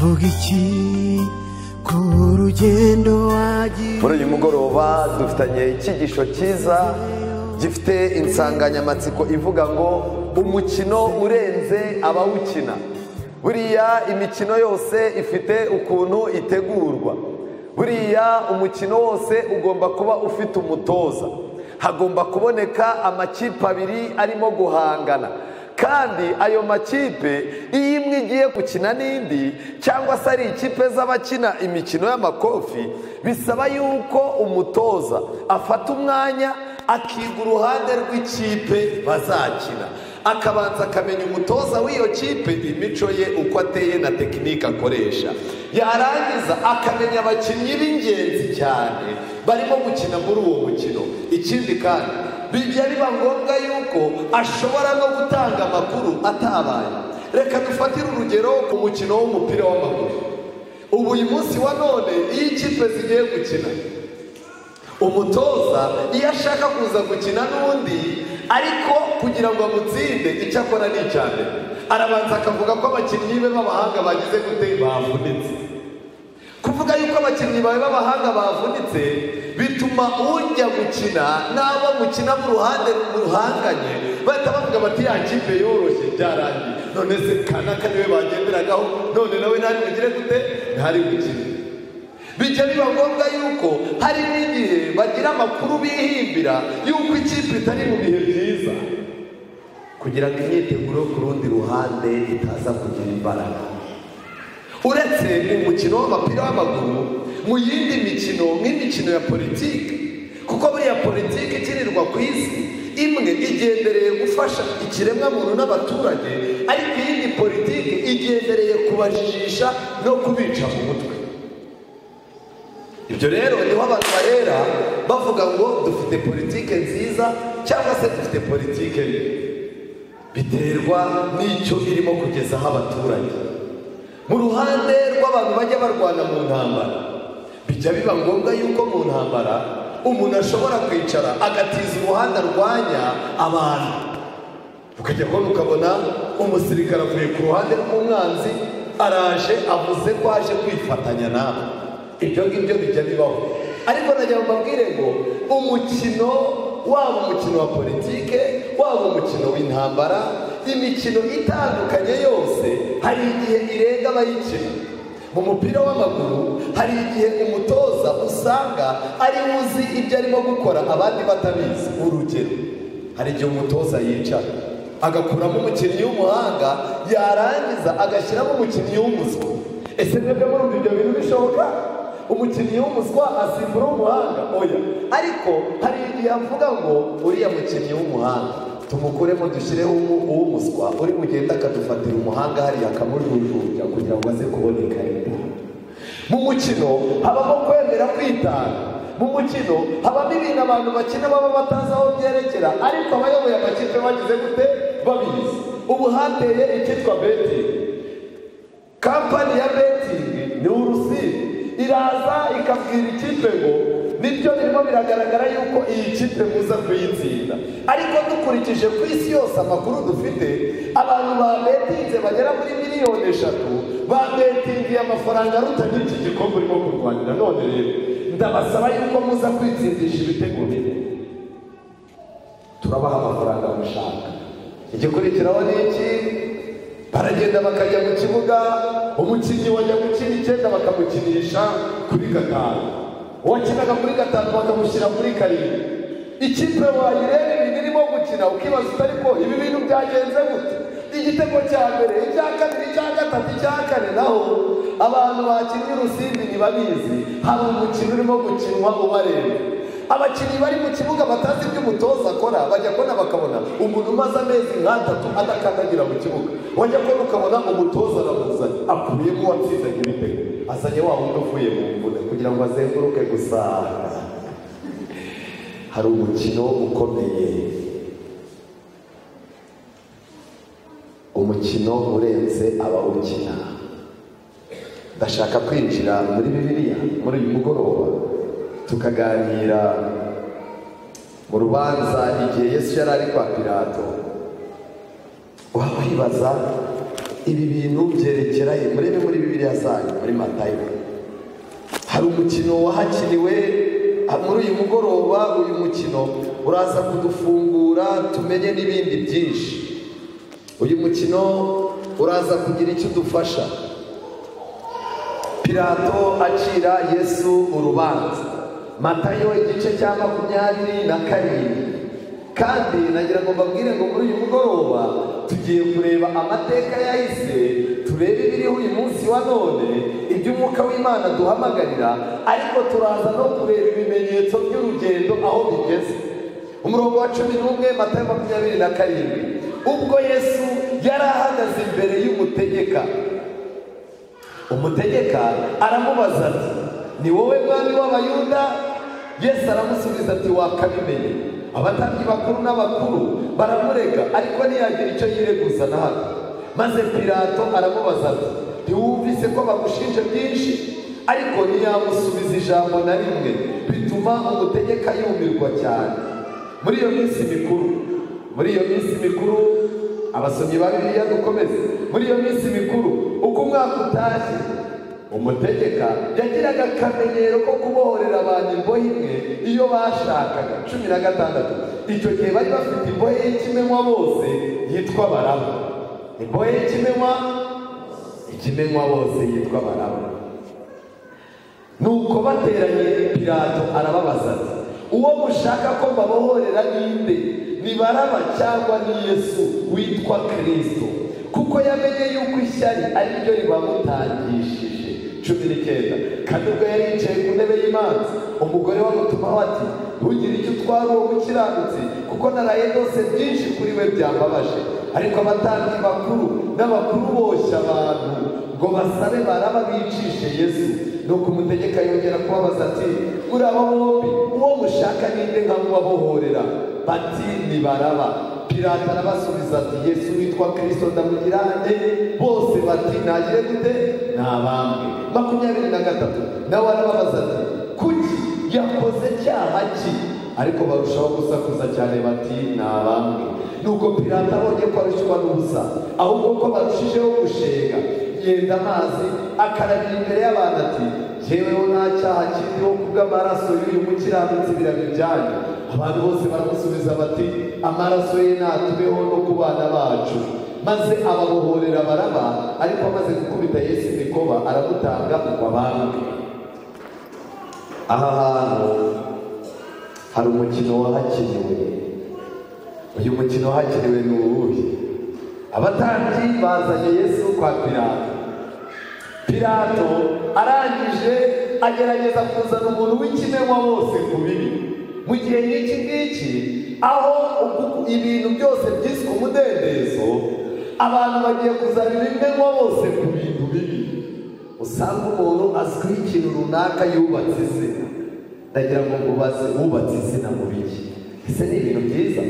uvuga iki ku rugendo wagiye muri uyu mugoroba dufitanye icyigisho cyiza gifite insanganyamatsiko ivuga ngo umukino urenze abawukina buriya imikino yose ifite ukuntu itegurwa buriya umukino wose ugomba kuba ufite umutoza hagomba kuboneka amakipe abiri arimo guhangana kandi ayo makipe iyo imwe igiye gukina n'indi cyangwa se ari ikipe z'abakina imikino y'amakofi bisaba yuko umutoza afata umwanya akiga uruhande rw'ikipe bazakina akabanza akamenya umutoza w'iyo kipe imico ye uko ateye na tekinike akoresha yarangiza akamenya abakinnyi b'ingenzi cyane barimo gukina muri uwo mukino ikindi kandi bijya biba ngombwa yuko ashobora no gutanga amakuru atabaye reka dufatire urugero ku mukino w'umupira w'amaguru ubu uyu munsi wa none iyo ikipe zigiye gukina umutoza iyo ashaka kuza gukina n'undi ariko kugira ngo amutsinde icyo akora ni icya mbere arabanza akavuga ko abakinnyi be b'abahanga bagize gute bavunitse kuvuga yuko abakinnyi bawe b'abahanga bavunitse bituma ujya gukina n'abo mukina mu ruhande ruhanganye bahita bavuga bati ya kipe yoroshye byarangiye none se kanaka niwe bagenderagaho none nawe ntari bugire gute ntari bugire bijya biba ngombwa yuko hari n'igihe bagira amakuru bihimbira yuko ikipe itari mu bihe byiza kugira ngo imyiteguro yo ku rundi ruhande itaza kugira imbaraga uretse umukino w'umupira w'amaguru mu yindi mikino nk'imikino ya politiki kuko buriya politiki ikinirwa ku isi imwe igendereye gufasha ikiremwamuntu n'abaturage ariko iyindi politiki igendereye kubajijisha no kubica mu mutwe ibyo rero niho abantu barera bavuga ngo dufite politike nziza cyangwa se dufite politike mbi biterwa n'icyo irimo kugezaho abaturage mu ruhande rw'abantu bajya barwana mu ntambara bijya biba ngombwa yuko mu ntambara umuntu ashobora kwicara agatiza umuhanda arwanya abantu ukajya kubona ukabona umusirikare avuye ku ruhande rw'umwanzi araje avuze ko aje kwifatanya nawe ibyo ngibyo bijya bibaho ariko nagira ngo mbabwire ngo umukino waba umukino wa politike waba umukino w'intambara imikino itandukanye yose hari igihe irenga abayikina mu mupira w'amaguru hari igihe umutoza usanga ari uzi ibyo arimo gukora abandi batabizi urugero hari igihe umutoza yicara agakuramo umukinnyi w'umuhanga yarangiza agashyiramo umukinnyi w'umuswa ese mwebwe murumva ibyo bintu bishoboka umukinnyi w'umuswa asimbura umuhanga oya ariko hari igihe avuga ngo uriya mukinnyi w'umuhanga tumukuremo dushyireho uw'umuswa uri bugenda akadufatira umuhanga hariya akamujujubya kugira ngo aze kuboneka leta mu mukino habamo kwemera kwitanga mu mukino habamo ibintu abantu bakina baba batazi aho byerekera ariko abayoboye amakipe bagize gute babizi ubu hateye icyitwa beti kampani ya betingi ni urusizi iraza ikabwira ikipe ngo nibyo birimo biragaragara yuko iyi kipe muza kuyitsinda ariko dukurikije ku isi yose amakuru dufite abantu babetinze bagera muri miliyoni eshatu babetingiye amafaranga arutanye iki gikombe urimo kurwanira none rero ndabasaba yuko muza kwitsindisha ibitego bine turabaha amafaranga mushaka igikurikiraho ni iki baragenda bakajya mu kibuga umukinnyi wajya gukina icyenda bakamukinisha kuri gatanu uwakinaga kuri gatanu bakamushyira muri karindwi ikipe wayireba ibintu irimo gukina ukibaza utari ko ibi bintu byagenze gute igitego cya mbere icya kabiri icya gatatu icya kane naho abantu bakinnye urusimbi ntibabizi hari umukino urimo gukinwa ubareba abakinnyi bari mu kibuga batazi ibyo umutoza akora bajya kubona bakabona umuntu umaze amezi nk'atatu adakandagira mu kibuga wajya kubona ukabona umutoza aramuzanye akubiyemo uwatsindaga ibitego azanye wa wundi uvuye mu mvune kugira ngo azenguruke gusa hari umukino ukomeye umukino urenze abawukina ndashaka kwinjira muri bibiliya muri uyu mugoroba tukaganira mu rubanza igihe yesu yari ari kwa pirato waba wibaza ibi bintu byerekeranye murebe muri bibiri bibiliya zanyu muri matayo hari umukino wahakiniwe ah, muri uyu mugoroba uyu mukino uraza kudufungura tumenye n'ibindi byinshi uyu mukino uraza kugira icyo udufasha pilato acira yesu urubanza matayo igice cya makumyabiri na karindwi kandi nagira ngo mbabwire ngo muri uyu mugoroba tugiye kureba amateka yahise turebe ibiriho uyu munsi wa none ibyo umwuka w'imana duhamagarira ariko turaza no kureba ibimenyetso by'urugendo aho bigeze umurongo wa cumi n'umwe matayo makumyabiri na karindwi ubwo yesu yari ahagaze imbere y'umutegeka umutegeka aramubaza ati ni wowe mwami w'abayuda yesu aramusubiza ati wakabimenye abatambyi bakuru n'abakuru baramurega ariko ntiyagira icyo yireguza na hato maze pilato aramubaza ati ntiwumvise ko bagushinje byinshi ariko ntiyamusubiza ijambo na rimwe bituma umutegeka yumirwa cyane muri iyo minsi mikuru muri iyo minsi mikuru abasomyi ba bibiliya dukomeze muri iyo minsi mikuru uko umwaka utashye umutegeka yagiraga akamenyero ko kubohorera abantu imbohe imwe iyo bashakaga cumi na gatandatu icyo gihe bari bafite imbohe y'ikimenywa bose yitwa baraba imbohe y'ikimenywa ikimenywa bose yitwa baraba nuko bateranye pirato arababaza ati uwo mushaka ko mbabohorera ninde ni baraba cyangwa ni yesu witwa kirisito kuko yamenye yuko ishyari ari ryo ribamutangishije cumi n'icyenda kandi ubwo yari yicaye ku ntebe y'imanza umugore wamutumaho ati ntugire icyo utwara uwo mukiranutsi kuko naraye rwose byinshi kuri we byambabaje ariko abatambyi bakuru n'abakuru boshya abantu ngo basabe baraba bicishe yesu nuko umutegeka yongera kubabaza ati muri abo bombi uwo mushaka ninde nkamubabohorera bati ni baraba pilato arabasubiza ati yesu witwa kirisito ndamugirane bose bati nagire gute ni abambwe makumyabiri na gatatu nawe arababaza ati kuki yakoze cyaha ki ariko barushaho gusakuza cyane bati ni abambwe nuko pilato abonye ko arushywa n'ubusa ahubwo ko barushijeho gushenga yenda amazi akarabira imbere y'abantu ati jyeweho nta cyaha kiriho kubw'amaraso y'uyu mukiranutsi birabijyanye abantu bose baramusubiza bati amaraso ye natubeho no ku bana bacu maze ababohorera baraba ariko amaze gukubita yesu imikoba aramutanga ngo abambwe aha hantu hari umukino wahakiniwe uyu mukino wahakiniwe ni uwuhe abatambyi bazanye yesu kwa pilato pilato arangije agerageza kuzana umuntu w'ikimenywa wose ku bibi mu gihe nk'iki ngiki aho ubu- ibintu byose byiswe umudendezo abantu bagiye kuzana ibimenywa bose ku bintu bibi usanga umuntu azwiho ikintu runaka yubatse izina ndagira ngo mubaze wubatse izina mu biki ese ni ibintu byiza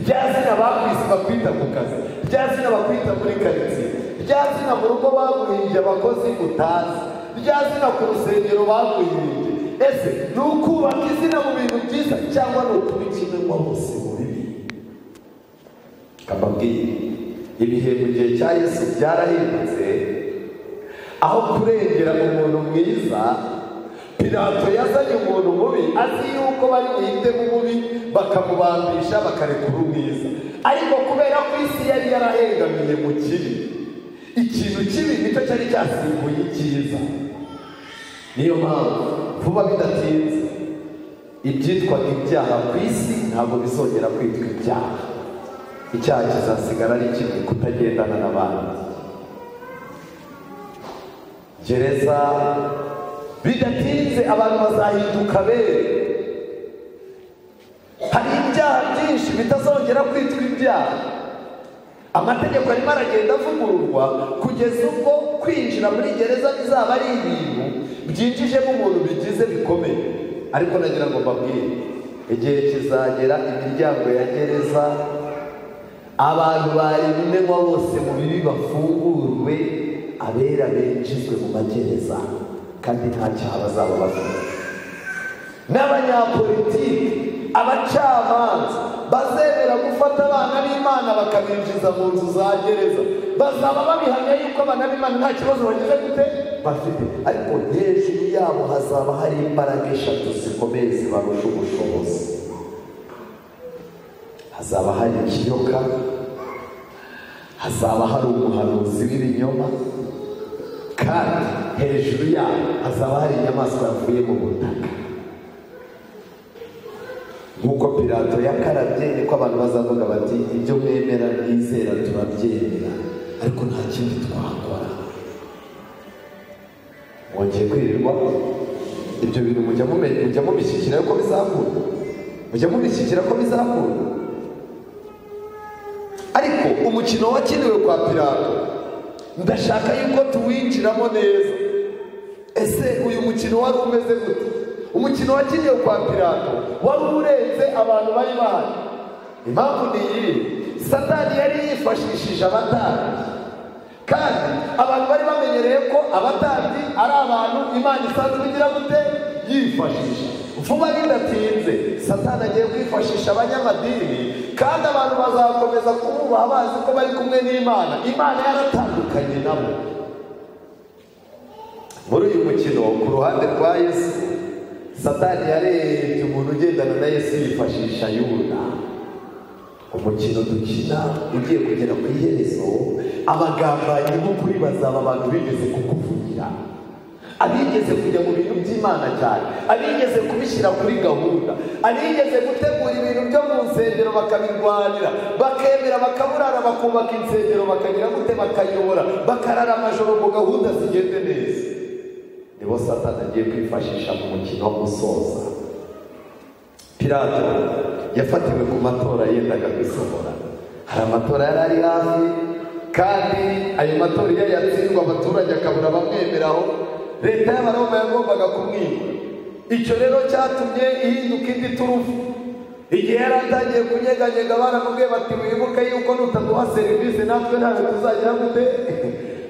rya zina bakwisi bakwita ku kazi rya zina bakwita muri karitsiye rya zina mu rugo baguhimbye abakozi utazi rya zina ku rusengero baguhimbye ese ni ukubaka izina mu bintu byiza cyangwa ni ukuba ikimenywa bose mu bibi kababwiye ibihe mu gihe cya yesu byarahindutse aho kurengera umuntu mwiza pilato yazanye umuntu mubi azi yuko bari buhitemo mubi bakamubambisha bakarekura umwiza ariko kubera ko isi yari yarahengamiye mu kibi ikintu kibi nicyo cyari cyasimbuye icyiza niyo mpamvu vuba bidatinze ibyitwaga ibyaha ku isi ntabwo bizongera kwitwa ibyaha icyaha kizasigara ari kimwe kutagendana n'abandi gereza bidatinze abantu bazahinduka bera hari ibyaha byinshi bitazongera kwitwa ibyaha amategeko arimo aragenda avugururwa kugeza ubwo kwinjira muri gereza bizaba ari ibintu byinjijemo umuntu bigize bikomeye ariko nagira ngo mbabwire igihe kizagera imiryango ya gereza abantu bari bimenywa bose mu bibi bafungurwe abera binjizwe mu magereza kandi nta cyaha bazaba bafite n'abanyapolitiki abacamanza bazemera gufata abana b'imana bakabinjiza mu nzu za gereza bazaba babihamya yuko abana b'imana nta kibazo bagize gute bafite ariko hejuru yabo hazaba hari imbaraga eshatu zikomeye zibarusha ubushobozi hazaba hari ikiyoka hazaba hari umuhanuzi w'ibinyoma kandi hejuru yabo hazaba hari inyamaswa yavuye mu butaka nk'uko pirato yakarabye niko abantu bazavuga bati ibyo mwemera mwizera turabyemera ariko nta kindi twakora mwongeye kwirirwa ibyo bintu mujya mume- mujya mubishyikira ko bizakunda mujya mubishyikira ko bizakunda ariko umukino wakiniwe kwa pirato ndashaka yuko tuwinjiramo neza ese uyu mukino wari umeze gute umukino wakiniwe kwa pirato wari urenze abantu bari bahari impamvu ni iyi satani yari yifashishije abatambyi kandi abantu bari bamenyereye ko abatambyi ari abantu imana isanzwe igira gute yifashisha vuba bidatinze satani agiye kwifashisha abanyamadini kandi abantu bazakomeza kumubaha bazi ko bari kumwe n'imana imana yaratandukanye nabo muri uyu mukino ku ruhande rwa yesu satani yarebye umuntu ugendana na yesu yifashisha yuda umukino dukina ugiye kugera ku iherezo abagambanyi b'ukuri bazaba abantu bigeze kukuvugira abigeze kujya mu bintu by'imana cyane abigeze kubishyira kuri gahunda abigeze gutegura ibintu byo mu nsengero bakabirwanira bakemera bakaburara bakubaka insengero bakagira gute bakayobora bakarara amajoro ngo gahunda zigende neza nibo satani agiye kwifashisha mu mukino wo gusoza pirato yafatiwe ku matora yendaga gusohora hari amatora yari ari hafi kandi ayo matora iyo yatsindwa abaturage akabura abamwemeraho leta y'abaroma yagombaga kumwimura icyo rero cyatumye ihinduka indi turufu igihe yari atangiye kunyeganyega baramubwiye bati wibuke yuko nutaduha serivisi natwe ntabwo tuzagira gute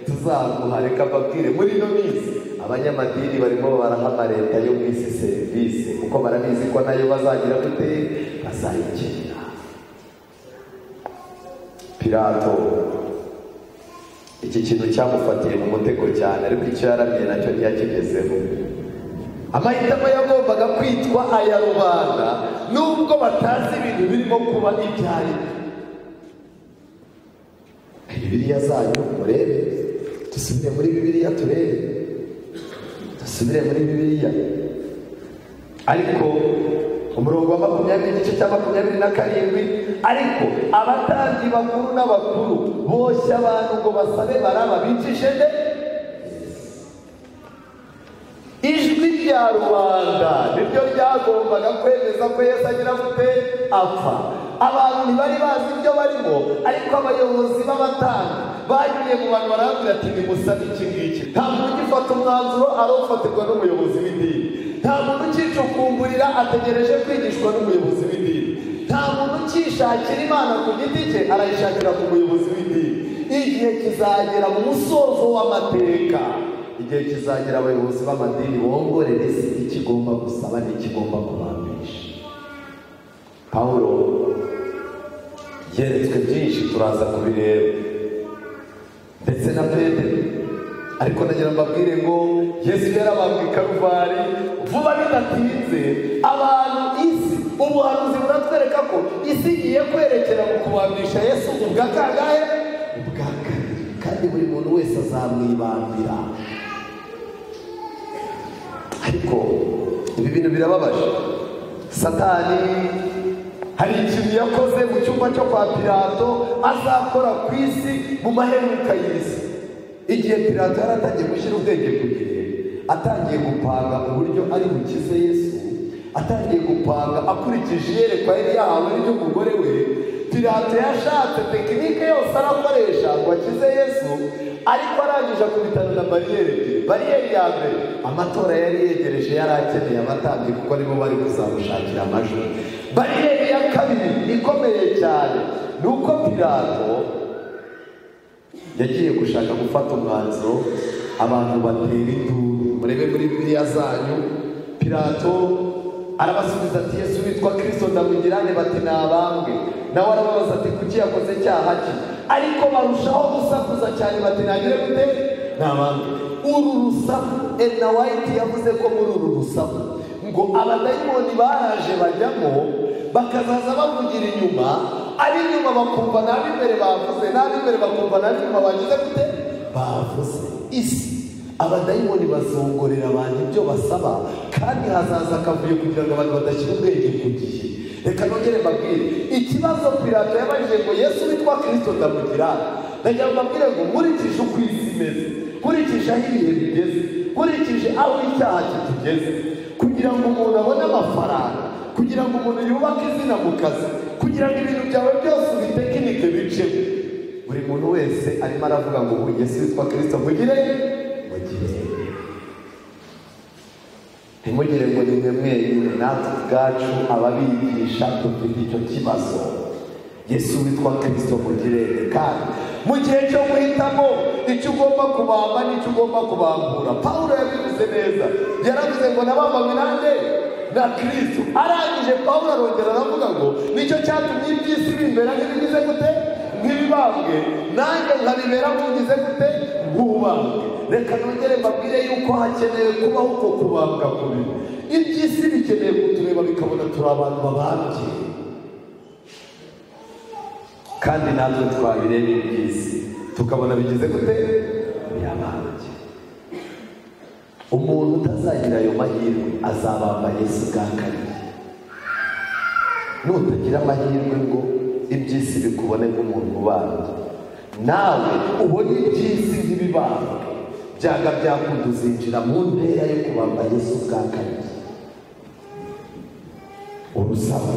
tuzaguha reka mbabwire muri ino minsi abanyamadini barimo barahama leta yo mu isi serivisi kuko barabizi ko nayo bazagira gute bazayikenera pirato iki kintu cyamufatiye mu mutego cyane ariko icyo yaramiye nacyo ntiyakigezeho amahitamo yagombaga kwitwa aya rubanda nubwo batazi ibintu birimo kuba ibyarimwe bibiriya zanyu murebe dusubire muri bibiriya turebe dusubire muri bibiriya ariko umurongo wa makumyabiri igice cya makumyabiri na karindwi ariko abatambyi bakuru n'abakuru boshya abantu ngo basabe baraba bicishe nde ijwi rya rubanda niryo ryagombaga kwemeza ko yesu agira gute apfa abantu ntibari bazi ibyo barimo ariko abayobozi b'abatanga bagiye mu bantu barambwira ati nimusabe iki ngiki nta muntu ugifata umwanzuro arawufatirwa n'umuyobozi w'idini nta muntu ukicukumburira ategereje kwigishwa n'umuyobozi w'idini nta muntu ukishakira imana ku giti cye arayishakira ku muyobozi w'idini igihe kizagera mu musozo w'amateka igihe kizagera abayobozi b'amadini bongorere isi ikigomba gusaba n'ikigomba kubambisha pawulo yeretswe byinshi turaza kubireba ndetse na pedro ariko nagira mbabwire ngo yesu yarabambwe i karuvari vuba bidatinze abantu isi ubuhanuzi buratwereka ko isi igiye kwerekera mu kubambisha yesu ubwa kangahe ubwa kabiri kandi buri muntu wese azamwibambira ariko ibi bintu birababaje satani hari ikintu yakoze mu cyumba cyo kwa pirato azakora ku isi mu maheruka y'isi igihe pirato yari atangiye gushyira ubwenge ku gihe atangiye gupanga uburyo ari bukize yesu atangiye gupanga akurikije iyerekwa yari yahawe ry'umugore we pirato yashatse tekinike yose arakoresha ngo akize yesu ariko arangije akubitana na bariyeri ebyiri bariyeri ya mbere amatora yari yegereje yari akeneye abatambyi kuko nibo bari kuzamushakira amajwi bariyeri ya kabiri ikomeye cyane ni uko pirato yagiye gushaka gufata umwanzuro abantu batera induru murebe muri biriya zanyu pirato arabasubiza ati yesu witwa kirisito ndamugirane bati ni abambwe nawe arababaza ati kuki yakoze cyaha cye ariko barushaho gusakuza cyane bati nagire gute ni abambwe uru rusaku ena wayiti yavuze ko muri uru rusaku ngo abadayimoni baraje bajyamo bakazaza bavugira inyuma ari inyuma bakumva n'ab'imbere bavuze n'ab'imbere bakumva n'ab'inyuma bagize gute bavuze isi abadayimoni bazongorera abantu ibyo basaba kandi hazaza akavuyo kugira ngo abantu badashyira ubwenge ku gihe reka nongere mbabwire ikibazo pirato yabajije ngo yesu witwa kirisito ndamugira ndagira ngo mbabwire ngo nkurikije uko isi imeze nkurikije aho ibihe bigeze nkurikije aho icyaha kitugeze kugira ngo umuntu abone amafaranga kugira ngo umuntu yubake izina mu kazi kugira ngo ibintu byawe byose ubitekinike bicemo buri muntu wese arimo aravuga ngo ubu yesu witwa kirisito mugire ntimugire ngo ni mwe mwenyine natwe ubwacu ababigisha dufite icyo kibazo yesu witwa kirisito mugirere kandi mu gihe cyo guhitamo icyo ugomba kubamba n'icyo ugomba kubambura pawulo yabivuze neza yaravuze ngo nabambanywe nanjye na kirisito arangije pawulo arongera aravuga ngo nicyo cyatumye iby'isi bimbera nk'ibigize gute nk'ibibambwe nanjye nkabibera nkugize gute nk'ubambwe reka nongere mbabwire yuko hakenewe kubaho uko kubambwa kubiri iby'isi bikeneye kutureba bikabona turi abantu babambye kandi natwe twabireba iby'isi tukabona bigize gute birabambye umuntu utazagira ayo mahirwe azabamba yesu bwa kabiri nutagira amahirwe ngo iby'isi bikubone nk'umuntu ubambye nawe ubone iby'isi nk'ibibambwe byaga byakunda uzinjira mu ntera yo kubamba yesu bwa kabiri urusaba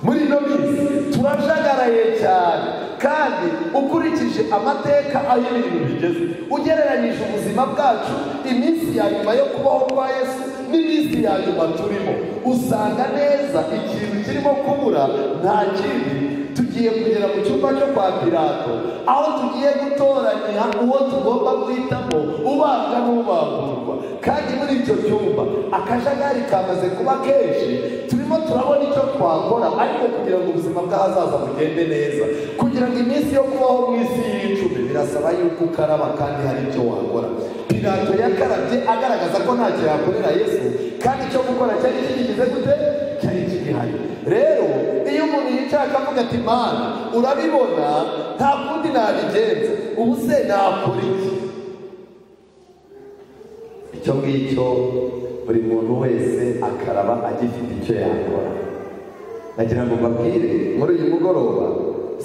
muri ino minsi turajagaraye cyane kandi ukurikije amateka aho ibintu bigeze ugereranyije ubuzima bwacu iminsi ya nyuma yo kubaho kwa yesu n'iminsi ya nyuma turimo usanga neza ikintu kirimo kubura nta kindi tugiye kugera mu cyumba cyo kwa pirato aho tugiye gutoranya uwo tugomba guhitamo ubambwa n'ubamburwa kandi muri icyo cyumba akajagari kamaze kuba kenshi turimo turabona icyo twakora ariko kugira ngo ubuzima bw'ahazaza bugende neza kugira ngo iminsi yo kubaho mu isi y'icumi birasaba yuko ukaraba kandi hari icyo wakora pirato yakarabye agaragaza ko ntacyo yakorera yesu kandi icyo gukora cyari kigize gute cyari kigihari rero iyo umuntu yicaye akavuga ati mana urabibona nta kundi nabigenza ubu se nakora iki icyo ngicyo buri muntu wese akaraba agifite icyo yakora nagira ngo mbabwire muri uyu mugoroba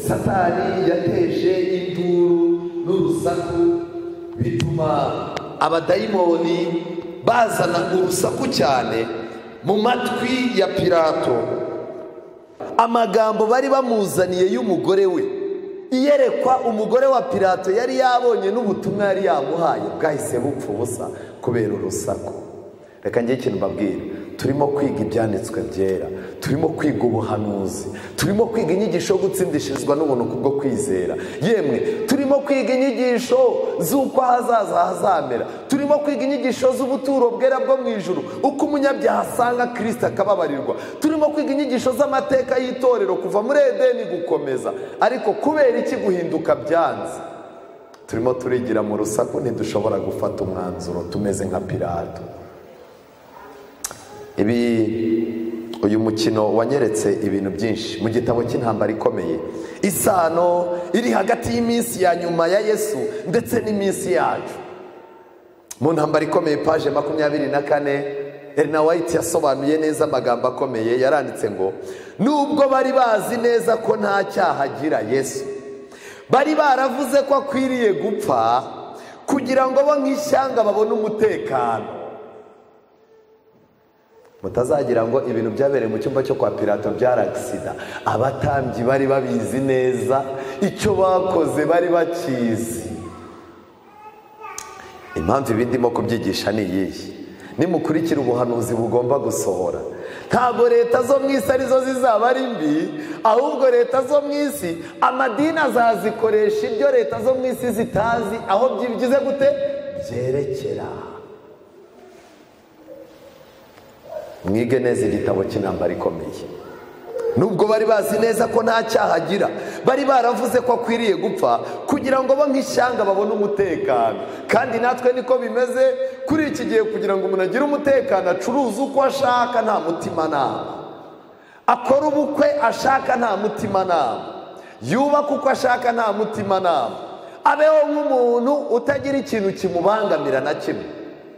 satani yateje induru n'urusaku bituma abadayimoni bazana urusaku cyane mu matwi ya pirato amagambo bari bamuzaniye y'umugore we iyerekwa umugore wa pirato yari yabonye n'ubutumwa yari yamuhaye bwahise bupfa ubusa kubera urusaku reka njye ikintu mbabwira turimo kwiga ibyanditswe byera turimo kwiga ubuhanuzi turimo kwiga inyigisho yo gutsindishirizwa n'ubuntu kubwo kwizera yemwe turimo kwiga inyigisho z'uko ahazaza hazamera turimo kwiga inyigisho z'ubuturo bwera bwo mu ijoro uko umunyabyaha asanga kirisita akababarirwa turimo kwiga inyigisho z'amateka y'itorero kuva muri edeni gukomeza ariko kubera iki guhinduka byanze turimo turigira mu rusaku ntidushobora gufata umwanzuro tumeze nka pirato ibi uyu mukino wanyeretse ibintu byinshi mu gitabo cy'intambara ikomeye isano iri hagati y'iminsi ya nyuma ya yesu ndetse n'iminsi yacu mu ntambara ikomeye paje makumyabiri na kane erina wayiti yasobanuye neza amagambo akomeye yaranditse ngo nubwo bari bazi neza ko nta cyaha agira yesu bari baravuze ko akwiriye gupfa kugira ngo bo nk'ishyanga babone umutekano mutazagira ngo ibintu byabereye mu cyumba cyo kwa pirato byaragisida abatambyi bari babizi neza icyo bakoze bari bakizi impamvu ibi ndimo kubyigisha ni iyihe nimukurikira ubuhanuzi bugomba gusohora ntabwo leta zo mu isi arizo zizaba ari mbi ahubwo leta zo mu isi amadini azazikoresha ibyo leta zo mu isi zitazi aho byigize gute byerekera mwige neza igitabo cy'intambara ikomeye nubwo bari bazi neza ko nta cyaha agira bari baravuze ko akwiriye gupfa kugira ngo bo nk'ishyanga babone umutekano kandi natwe niko bimeze kuri iki gihe kugira ngo umuntu agire umutekano acuruze uko ashaka nta mutimanama akora ubukwe ashaka nta mutimanama yubaka uko ashaka nta mutimanama abeho nk'umuntu utagira ikintu kimubangamira na kimwe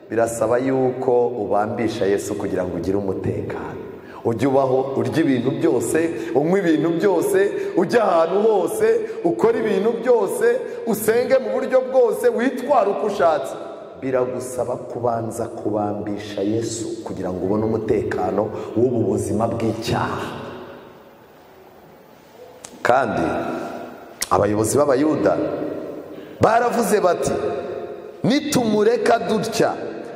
birasaba yuko ubambisha yesu kugira ngo ugire umutekano ujye ubaho urya ibintu byose unywa ibintu byose ujya ahantu hose ukora ibintu byose usenge mu buryo bwose witwara uko ushatse biragusaba kubanza kubambisha yesu kugira ngo ubone umutekano w'ubu buzima bw'icyaha kandi abayobozi b'abayuda baravuze bati nitumureka dutya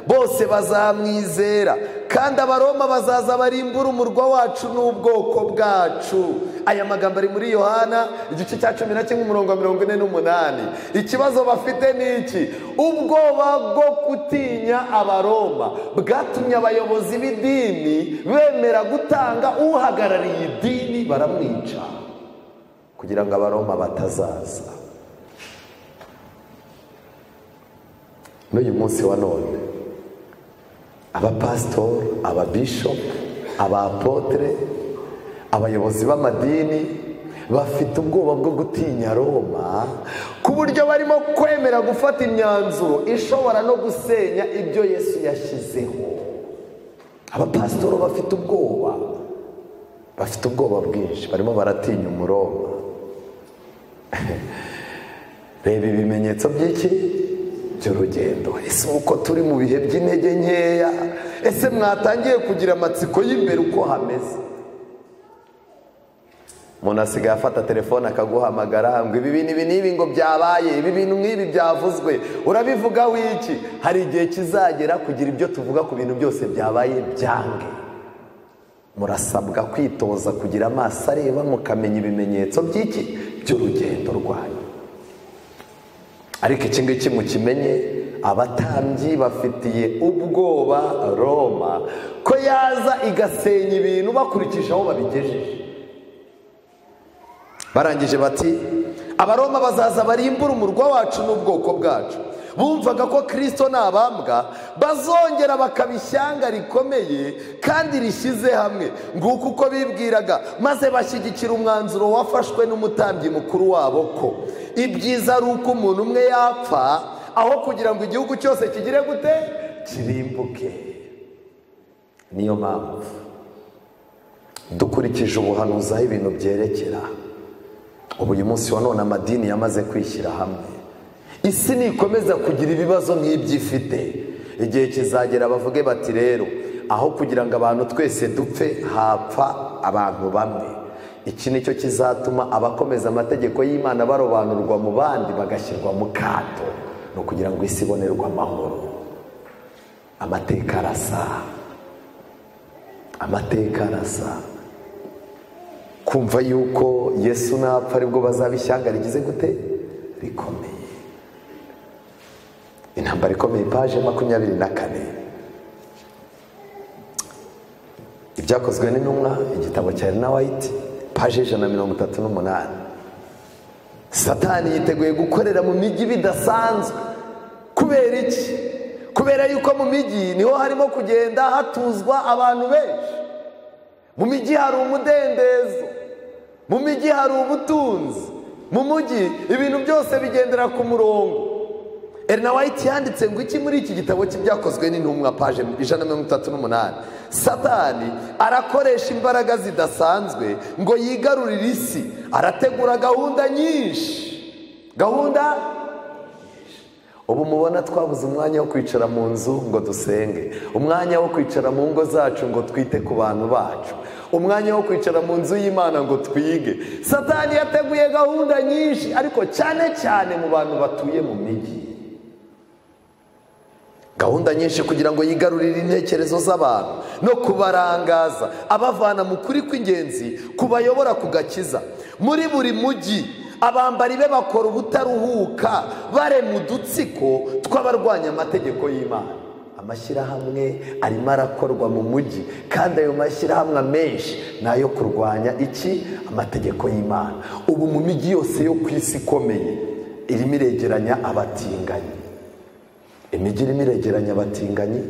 bose bazamwizera kandi abaroma bazaza barimbura umurwa wacu n'ubwoko bwacu aya magambo ari muri yohana igice cya cumi na kimwe umurongo wa mirongo ine n'umunani ikibazo bafite ni iki ubwoba bwo gutinya abaroma bwatumye abayobozi b'idini bemera gutanga uhagarariye idini baramwica kugira ngo abaroma batazaza n'uyu munsi wa none abapasitori ababishopu abapotere abayobozi b'amadini bafite ubwoba bwo gutinya roma ku buryo barimo kwemera gufata imyanzuro ishobora no gusenya ibyo yesu yashyizeho abapasitori bafite ubwoba bafite ubwoba bwinshi barimo baratinya umuroma reba ibimenyetso by'iki by'urugendo ese uko turi mu bihe by'intege nkeya ese mwatangiye kugira amatsiko y'imbere uko hameze umuntu asigaye afata telefone akaguhamagara ngo ibi bintu ibi n'ibi ngo byabaye ibi bintu nk'ibi byavuzwe urabivugaho iki hari igihe kizagera kugira ibyo tuvuga ku bintu byose byabaye byange murasabwa kwitoza kugira amaso areba mukamenya ibimenyetso by'iki by'urugendo rwanyu ariko iki ngiki mukimenye abatambyi bafitiye ubwoba roma ko yaza igasenya ibintu bakurikije aho babigejeje barangije bati abaroma bazaza barimbura umurwa wacu n'ubwoko bwacu bumvaga ko kirisito abambwa bazongera bakaba ishyanga rikomeye kandi rishyize hamwe nguko uko bibwiraga maze bashyigikira umwanzuro wafashwe n'umutambyi mukuru wabo ko ibyiza ari uko umuntu umwe yapfa aho kugira ngo igihugu cyose kigire gute kirimbuke niyo mpamvu dukurikije ubuhanuzi aho ibintu byerekera ubu uyu munsi wa none amadini yamaze kwishyira hamwe isi nikomeza kugira ibibazo nk'ibyifite igihe kizagera bavuge bati rero aho kugira ngo abantu twese dupfe hapfa abantu bamwe iki ni cyo kizatuma abakomeza amategeko y'imana barobanurwa mu bandi bagashyirwa mu kato ni ukugira ngo isi ibonerwe amahoro amateka arasa amateka arasa kumva yuko yesu napfa aribwo bazaba ishyanga rigize gute rikomeye intambara ikomeye paje makumyabiri na kane ibyakozwe n'intumwa igitabo cya rina wayiti paje ijana na mirongo itatu n'umunani satani yiteguye gukorera mu mijyi bidasanzwe kubera iki kubera yuko mu mijyi niho harimo kugenda hatuzwa abantu benshi mu mijyi hari umudendezo mu mijyi hari ubutunzi mu mujyi ibintu byose bigendera ku murongo erina wayiti yanditse ngo iki muri iki gitabo cy'ibyakozwe n'intumwa paje ijana na mirongo itatu n'umunani satani arakoresha imbaraga zidasanzwe ngo yigarurire isi arategura gahunda nyinshi gahunda ubu mubona twabuze umwanya wo kwicara mu nzu ngo dusenge umwanya wo kwicara mu ngo zacu ngo twite ku bantu bacu umwanya wo kwicara mu nzu y'imana ngo twige satani yateguye gahunda nyinshi ariko cyane cyane mu bantu batuye mu mijyi gahunda nyinshi kugira ngo yigarurire intekerezo z'abantu no kubarangaza abavana mu kuri kw'ingenzi kubayobora ku gakiza muri buri mujyi abambari be bakora ubutaruhuka barema udutsiko tw'abarwanya amategeko y'imana amashyirahamwe arimo arakorwa mu mujyi kandi ayo mashyirahamwe amenshi ni ayo kurwanya iki amategeko y'imana ubu mu mijyi yose yo ku isi ikomeye irimo iregeranya abatinganyi imijyi irimo iregeranya abatinganyi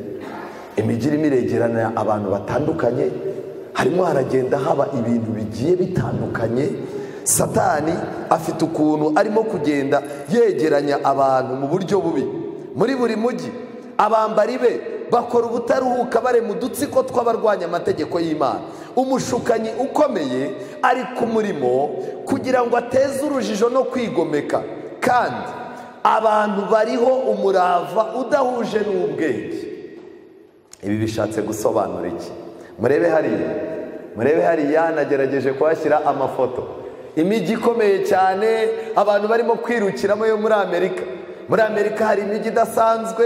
imijyi irimo iregeranya abantu batandukanye harimo haragenda haba ibintu bigiye bitandukanye satani afite ukuntu arimo kugenda yegeranya abantu mu buryo bubi muri buri mujyi abambari be bakora ubutaruhuka barema udutsiko tw'abarwanya amategeko y'imana umushukanyi ukomeye ari ku murimo kugira ngo ateze urujijo no kwigomeka kandi abantu bariho umurava udahuje n'ubwenge ibi bishatse gusobanura iki murebe hariya murebe hariya nagerageje kuhashyira amafoto imijyi ikomeye cyane abantu barimo kwirukiramo yo muri amerika muri amerika hari imijyi idasanzwe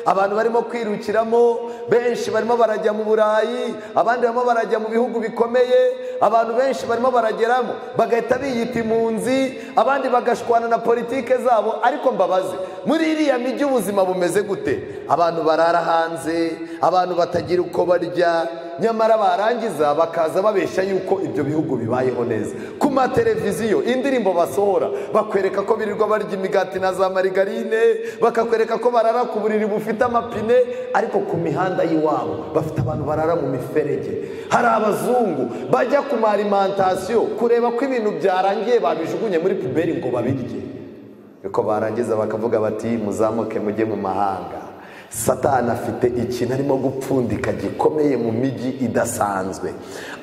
abantu barimo kwirukiramo benshi barimo barajya mu burayi abandi barimo barajya mu bihugu bikomeye abantu benshi barimo barageramo bagahita biyita impunzi abandi bagashwana na politike zabo ariko mbabaze muri iriya mijyi ubuzima bumeze gute abantu barara hanze abantu batagira uko barya nyamara barangiza bakaza babeshya yuko ibyo bihugu bibayeho neza ku mateleviziyo indirimbo basohora bakwereka ko birirwa barya imigati na za marigarine bakakwereka ko barara ku buriri bufite amapine ariko ku mihanda y'iwabo bafite abantu barara mu miferege hari abazungu bajya ku marimantasiyo kureba ko ibintu byarangiye babijugunye muri puberi ngo babirye ariko barangiza bakavuga bati muzamuke mujye mu mahanga satana afite ikintu arimo gupfundika gikomeye mu mijyi idasanzwe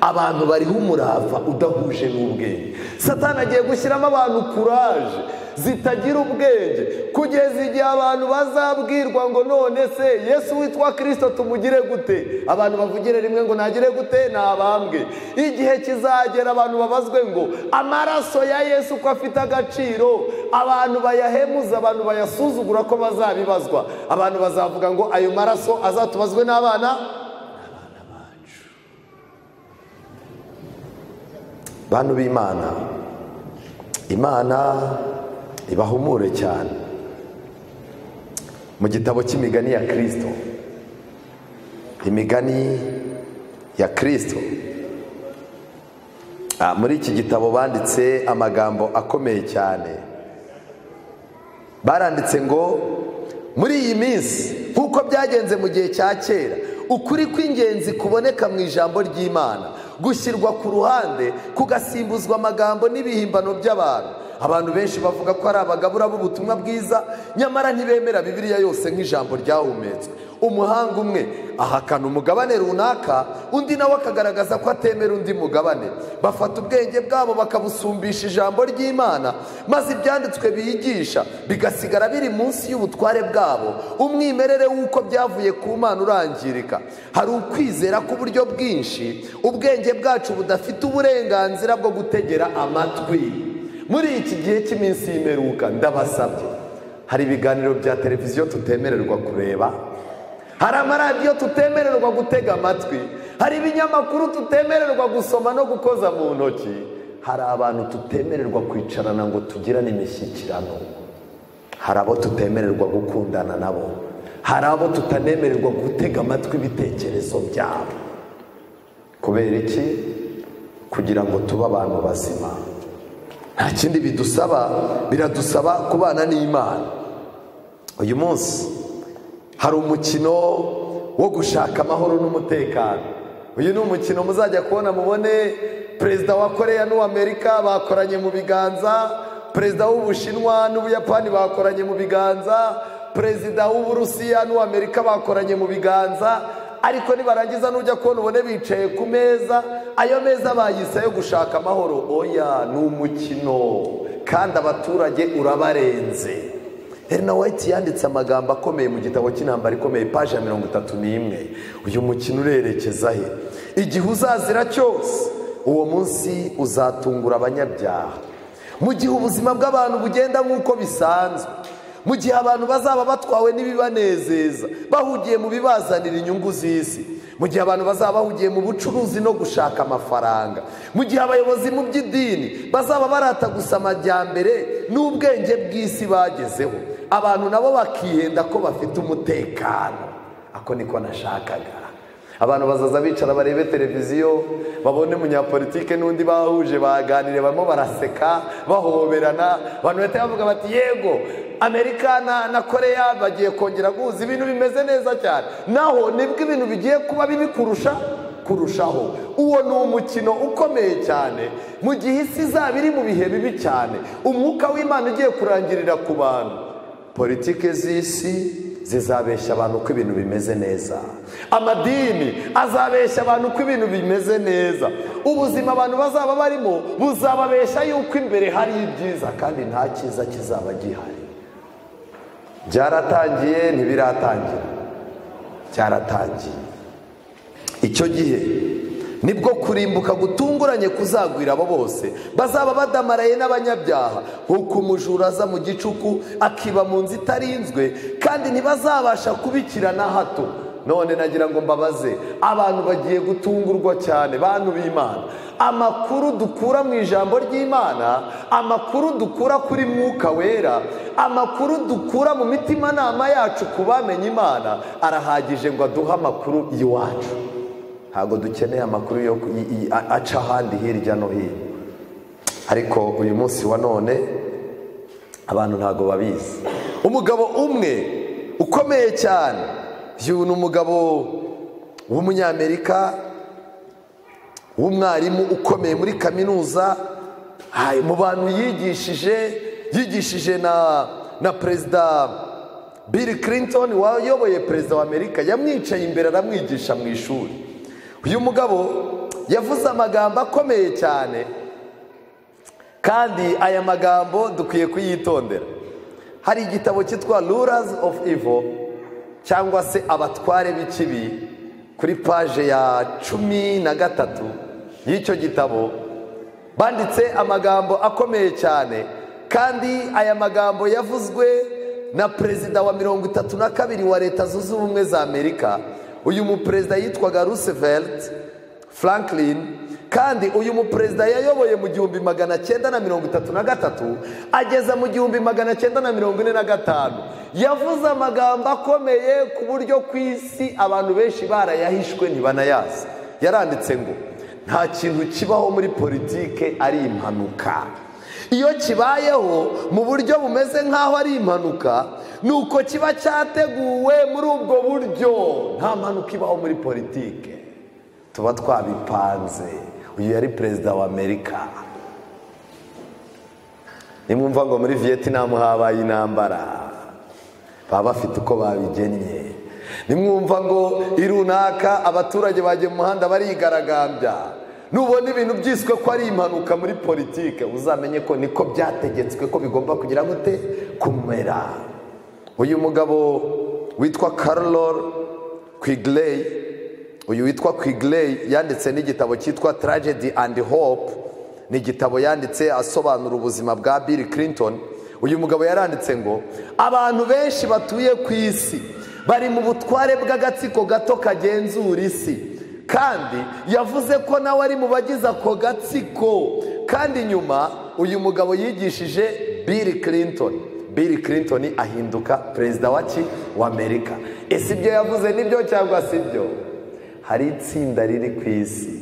abantu bariho umurava udahuje n'ubwenge satana agiye gushyiramo abantu kuraje zitagira ubwenge kugeza igihe abantu bazabwirwa ngo none se yesu witwa kirisito tumugire gute abantu bavugire rimwe ngo ntagire gute ni abambwe igihe kizagera abantu babazwe ngo amaraso ya yesu uko afite agaciro abantu bayahemuza abantu bayasuzugura ko bazabibazwa abantu bazavuga ngo ayo maraso azatubazwe n'abana n'abana bacu bantu b'imana imana ibahumure cyane mu gitabo cy'imigani ya kirisito imigani ya kirisito muri iki gitabo banditse amagambo akomeye cyane baranditse ngo muri iyi minsi nk'uko byagenze mu gihe cya kera ukuri kw'ingenzi kuboneka mu ijambo ry'imana gushyirwa ku ruhande kugasimbuzwa amagambo n'ibihimbano by'abantu abantu benshi bavuga ko ari abagabura b'ubutumwa bwiza nyamara ntibemera bibiriya yose nk'ijambo ryahumetswe umuhanga umwe ahakana umugabane runaka undi nawe akagaragaza ko atemera undi mugabane bafata ubwenge bwabo bakabusumbisha ijambo ry'imana maze ibyanditswe biyigisha bigasigara biri munsi y'ubutware bwabo umwimerere w'uko byavuye ku mana urangirika hari ukwizera k'uburyo bwinshi ubwenge bwacu budafite uburenganzira bwo gutegera amatwi muri iki gihe cy'iminsi y'imperuka ndabasabye hari ibiganiro bya televiziyo tutemererwa kureba hari amaradiyo tutemererwa gutega amatwi hari ibinyamakuru tutemererwa gusoma no gukoza mu ntoki hari abantu tutemererwa kwicarana ngo tugirane imishyikirano hari abo tutemererwa gukundana nabo hari abo tutanemererwa gutega amatwi ibitekerezo byabo kubera iki kugira ngo tube abantu bazima nta kindi bidusaba biradusaba kubana n'imana uyu munsi hari umukino wo gushaka amahoro n'umutekano uyu ni umukino muzajya kubona mubone perezida wa koreya n'uw'amerika bakoranye mu biganza perezida w'ubushinwa n'ubuyapani bakoranye mu biganza perezida w'uburusiya n'uw'amerika bakoranye mu biganza ariko nibarangiza nujya kubona ubone bicaye ku meza ayo meza bayise yo gushaka amahoro oya ni umukino kandi abaturage urabarenze Elena White yanditse amagambo akomeye mu gitabo cy'intambara ikomeye paje ya mirongo itatu n'imwe uyu mukino urerekeza he igihe uzazira cyose uwo munsi uzatungura abanyabyaha mu gihe ubuzima bw'abantu bugenda nk'uko bisanzwe mu gihe abantu bazaba batwawe n'ibibanezeza bahugiye mu bibazanira inyungu z'isi mu gihe abantu bazaba bahugiye mu bucuruzi no gushaka amafaranga mu gihe abayobozi mu by'idini bazaba barata gusa amajyambere n'ubwenge bw'isi bagezeho abantu nabo bakihenda ko bafite umutekano ako niko nashakaga abantu bazaza bicara barebe televiziyo babone umunyapolitike n'undi bahuje baganire barimo baraseka bahoberana abantu bahita bavuga bati yego amerika na na koreya bagiye kongera guhuza ibintu bimeze neza cyane naho nibwo ibintu bigiye kuba bibi kurusha kurushaho uwo ni umukino ukomeye cyane mu gihe isi izaba iri mu bihe bibi cyane umwuka w'imana ugiye kurangirira ku bantu politike z'isi zizabeshya abantu ko ibintu bimeze neza amadini azabeshya abantu ko ibintu bimeze neza ubuzima abantu bazaba barimo buzababeshya yuko imbere hari ibyiza kandi nta cyiza kizaba gihari byaratangiye ntibiratangira cyaratangiye icyo gihe nibwo kurimbuka gutunguranye kuzagwira abo bose bazaba badamaraye n'abanyabyaha nk'uko umujura aza mu gicuku akiba mu nzu itarinzwe kandi ntibazabasha kubikira na hato none nagira ngo mbabaze abantu bagiye gutungurwa cyane bantu b'imana amakuru dukura mu ijambo ry'imana amakuru dukura kuri mwuka wera amakuru dukura mu mitimanama yacu ku bamenye imana arahagije ngo aduhe amakuru iwacu ntabwo dukeneye amakuru yo aca ahandi hirya no hino ariko uyu munsi wa none abantu ntabwo babizi umugabo umwe ukomeye cyane uyu ni umugabo w'umunyamerika w'umwarimu ukomeye muri kaminuza mu bantu yigishije yigishije na na perezida bill clinton wayoboye perezida wa amerika yamwicaye imbere aramwigisha mu ishuri uyu mugabo yavuze amagambo akomeye cyane kandi aya magambo dukwiye kuyitondera hari igitabo cyitwa ruras of ivo cyangwa se abatware b'ikibi kuri paje ya cumi na gatatu y'icyo gitabo banditse amagambo akomeye cyane kandi aya magambo yavuzwe na perezida wa mirongo itatu na kabiri wa leta zunze ubumwe za amerika uyu muperezida yitwaga Roosevelt Franklin kandi uyu muperezida yayoboye mu gihumbi magana cyenda na mirongo itatu na gatatu ageza mu gihumbi magana cyenda na mirongo ine na gatanu yavuze amagambo akomeye ku buryo ku isi abantu benshi barayahishwe ntibanayazi yaranditse ngo nta kintu kibaho muri politike ari impanuka iyo kibayeho mu buryo bumeze nk'aho ari impanuka ni uko kiba cyateguwe muri ubwo buryo nta mpanuka ibaho muri politike tuba twabipanze uyu yari perezida wa amerika nimwumva ngo muri vietinamu habaye intambara baba bafite uko babigennye nimwumva ngo irunaka abaturage bagiye mu muhanda barigaragambya nubona ibintu byiswe ko ari impanuka muri politike uzamenye ko niko byategetswe ko bigomba kugira gute kumera uyu mugabo witwa karolor kwigireyi uyu witwa kwigireyi yanditse n'igitabo cyitwa taragedi andi hope ni igitabo yanditse asobanura ubuzima bwa bill clinton uyu mugabo yaranditse ngo abantu benshi batuye ku isi bari mu butware bw'agatsiko gato kagenzura isi kandi yavuze ko nawe ari mu bagize ako gatsiko kandi nyuma uyu mugabo yigishije bill clinton bill clinton ahinduka perezida wa ki wa amerika ese ibyo yavuze nibyo cyangwa si byo hari itsinda riri ku isi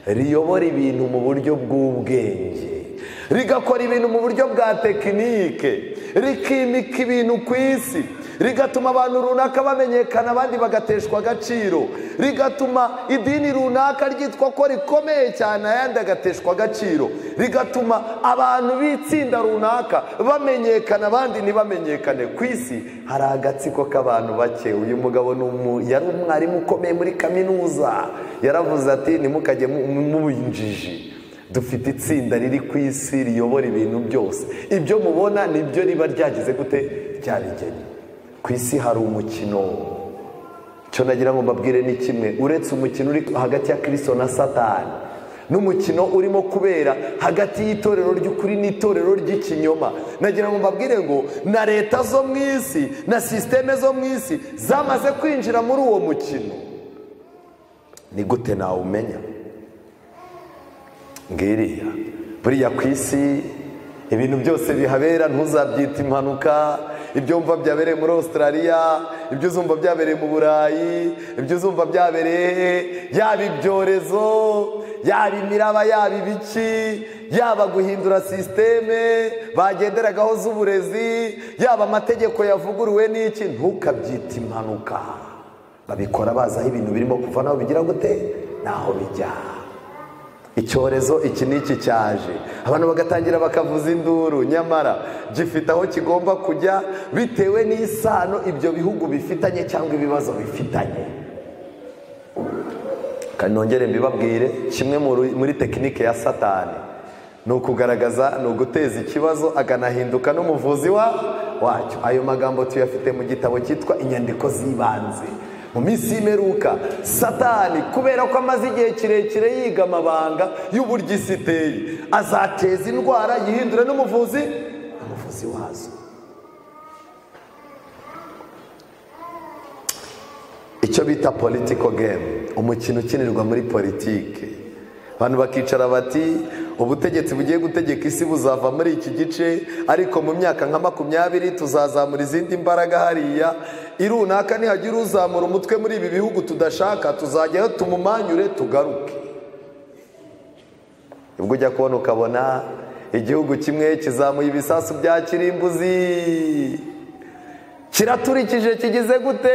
riyobora ibintu mu buryo bw'ubwenge rigakora ibintu mu buryo bwa tekinike rikimika ibintu ku isi rigatuma abantu runaka bamenyekana abandi bagateshwa agaciro rigatuma idini runaka ryitwa ko rikomeye cyane ayandi agateshwa agaciro rigatuma abantu b'itsinda runaka bamenyekana abandi ntibamenyekane ku isi hari agatsiko k'abantu bake uyu mugabo yari umwarimu ukomeye muri kaminuza yaravuze ati ntimukajye mubinjiji dufite itsinda riri ku isi riyobora ibintu byose ibyo mubona nibyo riba ryageze gute ryabigennye ku isi hari umukino icyo nagira ngo mbabwire ni kimwe uretse umukino uri hagati ya kirisito na satani n'umukino urimo kubera hagati y'itorero ry'ukuri n'itorero ry'ikinyoma nagira ngo mbabwire ngo na leta zo mu isi na sisiteme zo mu isi zamaze kwinjira muri uwo mukino ni gute nawumenya ngiriya buriya ku isi ibintu byose bihabera ntuzabyite impanuka ibyo wumva byabereye muri australia ibyo uzumva byabereye mu burayi ibyo uzumva byabereye he yaba ibyorezo yaba imiraba yaba ibiki yaba guhindura sisiteme bagenderagaho z'uburezi yaba amategeko yavuguruwe n'iki ntukabyite impanuka babikora bazi aho ibintu birimo kuva naho bigira gute naho bijya icyorezo iki n'iki cyaje abantu bagatangira bakavuza induru nyamara gifite aho kigomba kujya bitewe n'isano ibyo bihugu bifitanye cyangwa ibibazo bifitanye kandi nongere mbibabwire kimwe muri tekinike ya satani ni ukugaragaza ni uguteza ikibazo akanahinduka n'umuvuzi wa wacyo ayo magambo tuyafite mu gitabo cyitwa inyandiko z'ibanze mu minsi y'imperuka satani kubera ko amaze igihe kirekire yiga amabanga y'uburyo isi iteye azateza indwara yihindure n'umuvuzi umuvuzi wazo icyo bita politiko gemu umukino ukinirwa muri politike abantu bakicara bati ubutegetsi bugiye gutegeka isi buzava muri iki gice ariko mu myaka nka makumyabiri tuzazamura izindi mbaraga hariya irunaka nihagira uzamura umutwe muri ibi bihugu tudashaka tuzajyayo tumumanyure tugaruke ubwo ujya kubona ukabona igihugu kimwe kizamuye ibisasu bya kirimbuzi kiraturikije kigize gute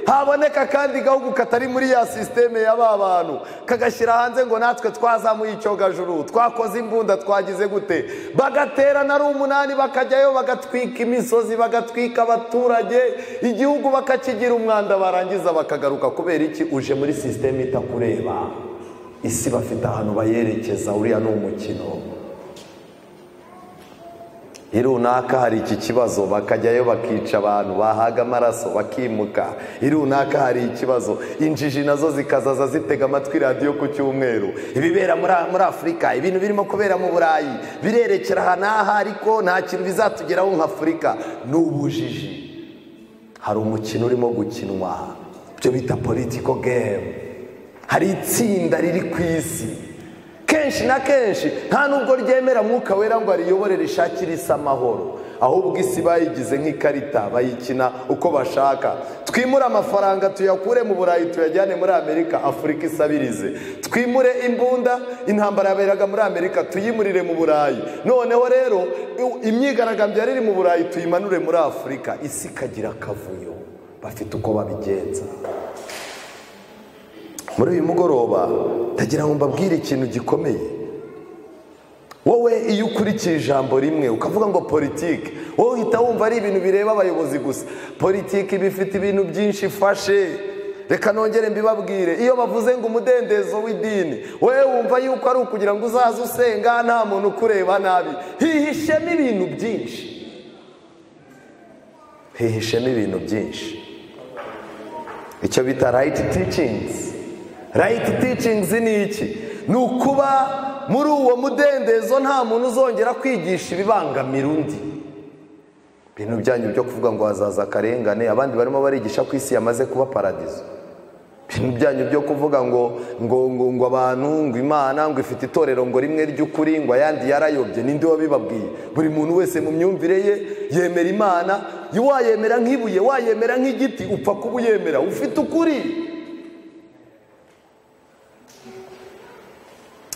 haboneka kandi gahugu katari muri ya sisiteme ya ba bantu kagashyira hanze ngo natwe twazamuye icyogajuru twakoze imbunda twagize gute bagaterana ari umunani bakajyayo bagatwika imisozi bagatwika abaturage igihugu bakakigira umwanda barangiza bakagaruka kubera iki uje muri sisiteme itakureba isi bafite ahantu bayerekeza uriya ni umukino irunaka hari iki kibazo bakajyayo bakica abantu bahaga amaraso bakimuka irunaka hari ikibazo injiji nazo zikazaza zitega amatwi radiyo ku cyumweru ibibera muri afurika ibintu birimo kubera mu burayi birerekera aha n'aha ariko nta kintu bizatugeraho nk'afurika ni ubujiji hari umukino urimo gukinwa ibyo bita politiko gemu hari itsinda riri ku isi kenshi na kenshi nta nubwo ryemera mwuka wera ngo ariyobore rishakire isi amahoro ahubwo isi bayigize nk'ikarita bayikina uko bashaka twimure amafaranga tuyakure mu burayi tuyajyane muri amerika afurika isabirize twimure imbunda intambara yaberaga muri amerika tuyimurire mu burayi noneho rero imyigaragambyo yari iri mu burayi tuyimanure muri afurika isi ikagira akavuyo bafite uko babigenza muri uyu mugoroba ndagira ngo mbabwire ikintu gikomeye wowe iyo ukurikiye ijambo rimwe ukavuga ngo politiki wowe uhita wumva ari ibintu bireba abayobozi gusa politiki bifite ibintu byinshi ifashe reka nongere mbibabwire iyo bavuze ngo umudendezo w'idini wowe wumva yuko ari ukugira ngo uzaze usenga nta muntu ukureba nabi hihishemo ibintu byinshi hihishemo ibintu byinshi icyo bita rayiti ticingizi rayiti ticingizi ni iki ni ukuba muri uwo mudendezo nta muntu uzongera kwigisha ibibangamira undi ibintu byanyu byo kuvuga ngo hazaza akarengane abandi barimo barigisha ko isi yamaze kuba paradizo ibintu byanyu byo kuvuga ngo ngo ngo ngo abantu ngo imana ngo ifite itorero ngo rimwe ry'ukuri ngo ayandi yarayobye ninde wabibabwiye buri muntu wese mu myumvire ye yemera imana wayemera nk'ibuye wayemera nk'igiti upfa kuba uyemera ufite ukuri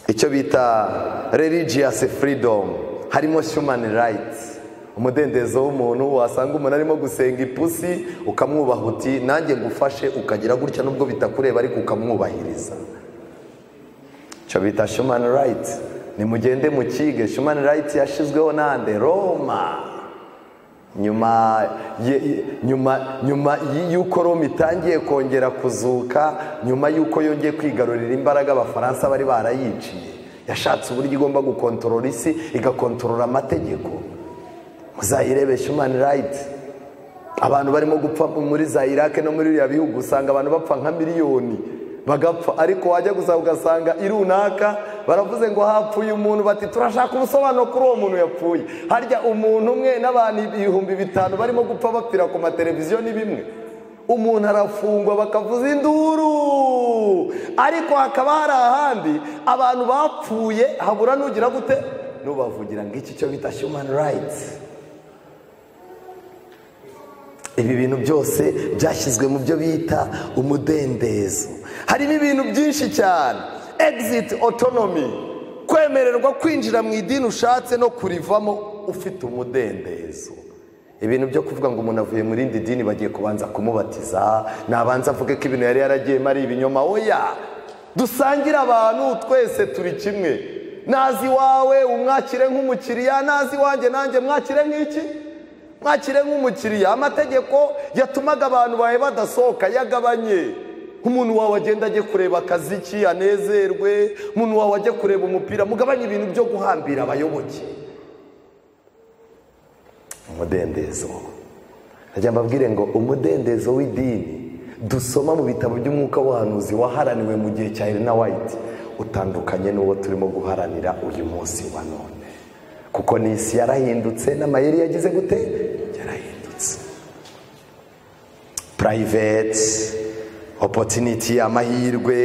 icyo bita religious freedom harimo human rights umudendezo w'umuntu wasanga umuntu arimo gusenga ipusi ukamwubaha uti nanjye ngufashe ukagira gutya nubwo bitakureba ariko ukamwubahiriza icyo bita human rights nimugende mukige human rights yashyizweho nande roma nyuma nyuma nyuma y'uko roma itangiye kongera kuzuka nyuma y'uko yongeye kwigarurira imbaraga abafaransa bari barayiciye yashatse uburyo igomba gukontorora isi igakontorora amategeko muzayirebe shumani rayiti abantu barimo gupfa muri za irake no muri biriya bihugu usanga abantu bapfa nka miliyoni bagapfa ariko wajya gusa ugasanga irunaka baravuze ngo hapfuye umuntu bati turashaka ubusobanuro kuri uwo muntu yapfuye harya umuntu umwe n'abantu ibihumbi bitanu barimo gupfa bapfira ku mateleviziyo ni bimwe umuntu arafungwa bakavuza induru ariko hakaba hari ahandi abantu bapfuye habura nugira gute nubavugira ngo iki cyo bita shumani rayiti ibi bintu byose byashyizwe mu byo bita umudendezo harimo ibintu byinshi cyane egiziti otonomi kwemererwa kwinjira mu idini ushatse no kurivamo ufite umudendezo ibintu byo kuvuga ngo umuntu avuye mu rindi dini bagiye kubanza kumubatiza nabanza avuge ko ibintu yari yaragiyemo ari ibinyoma oya dusangire abantu twese turi kimwe nazi iwawe umwakire nk'umukiriya nazi iwanjye nanjye mwakire nk'iki mwakire nk'umukiriya amategeko yatumaga abantu bawe badasohoka yagabanye nk'umuntu wawe agenda ajye kureba akaziki anezerwe umuntu wawe ajye kureba umupira mugabanye ibintu byo guhambira abayoboke umudendezo nkajya mbabwire ngo umudendezo w'idini dusoma mu bitabo by'umwuka w'ubuhanuzi waharaniwe mu gihe cya Elena White utandukanye n'uwo turimo guharanira uyu munsi wa none kuko n'isi yarahindutse n'amayeri yagize gute yarahindutse purayiveti opotiniti amahirwe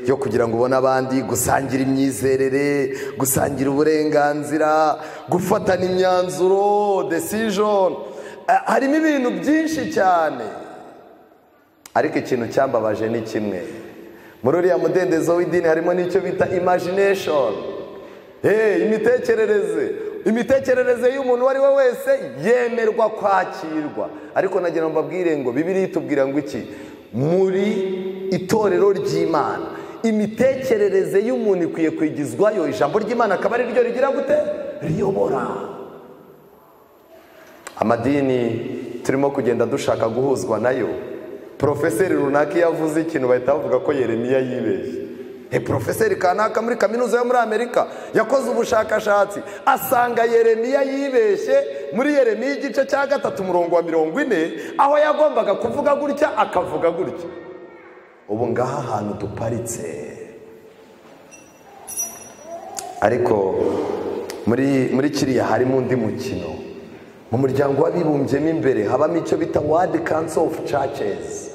yo kugira ngo ubone abandi gusangira imyizerere gusangira uburenganzira gufatana imyanzuro desijoni harimo ibintu byinshi cyane ariko ikintu cyambabaje ni kimwe muri uriya mudendezo w'idini harimo n'icyo bita imajineshoni imitekerereze imitekerereze y'umuntu uwo ari we wese yemerwa kwakirwa ariko nagira ngo mbabwire ngo bibiri itubwira ngo iki muri itorero ry'imana imitekerereze y'umuntu ikwiye kwigizwayo ijambo ry'imana akaba ari ryo rigira gute riyobora amadini turimo kugenda dushaka guhuzwa nayo porofeseri runaka iyo avuze ikintu bahita bavuga ko yeremiya yibeshye he porofeseri kanaka muri kaminuza yo muri amerika yakoze ubushakashatsi asanga yeremiya yibeshye muri yeremiya igice cya gatatu umurongo wa mirongo ine aho yagombaga kuvuga gutya akavuga gutya ubu ngaha ahantu duparitse ariko muri muri kiriya harimo undi mukino mu muryango w'abibumbyemo imbere habamo icyo bita wadi kanso ofu cacesi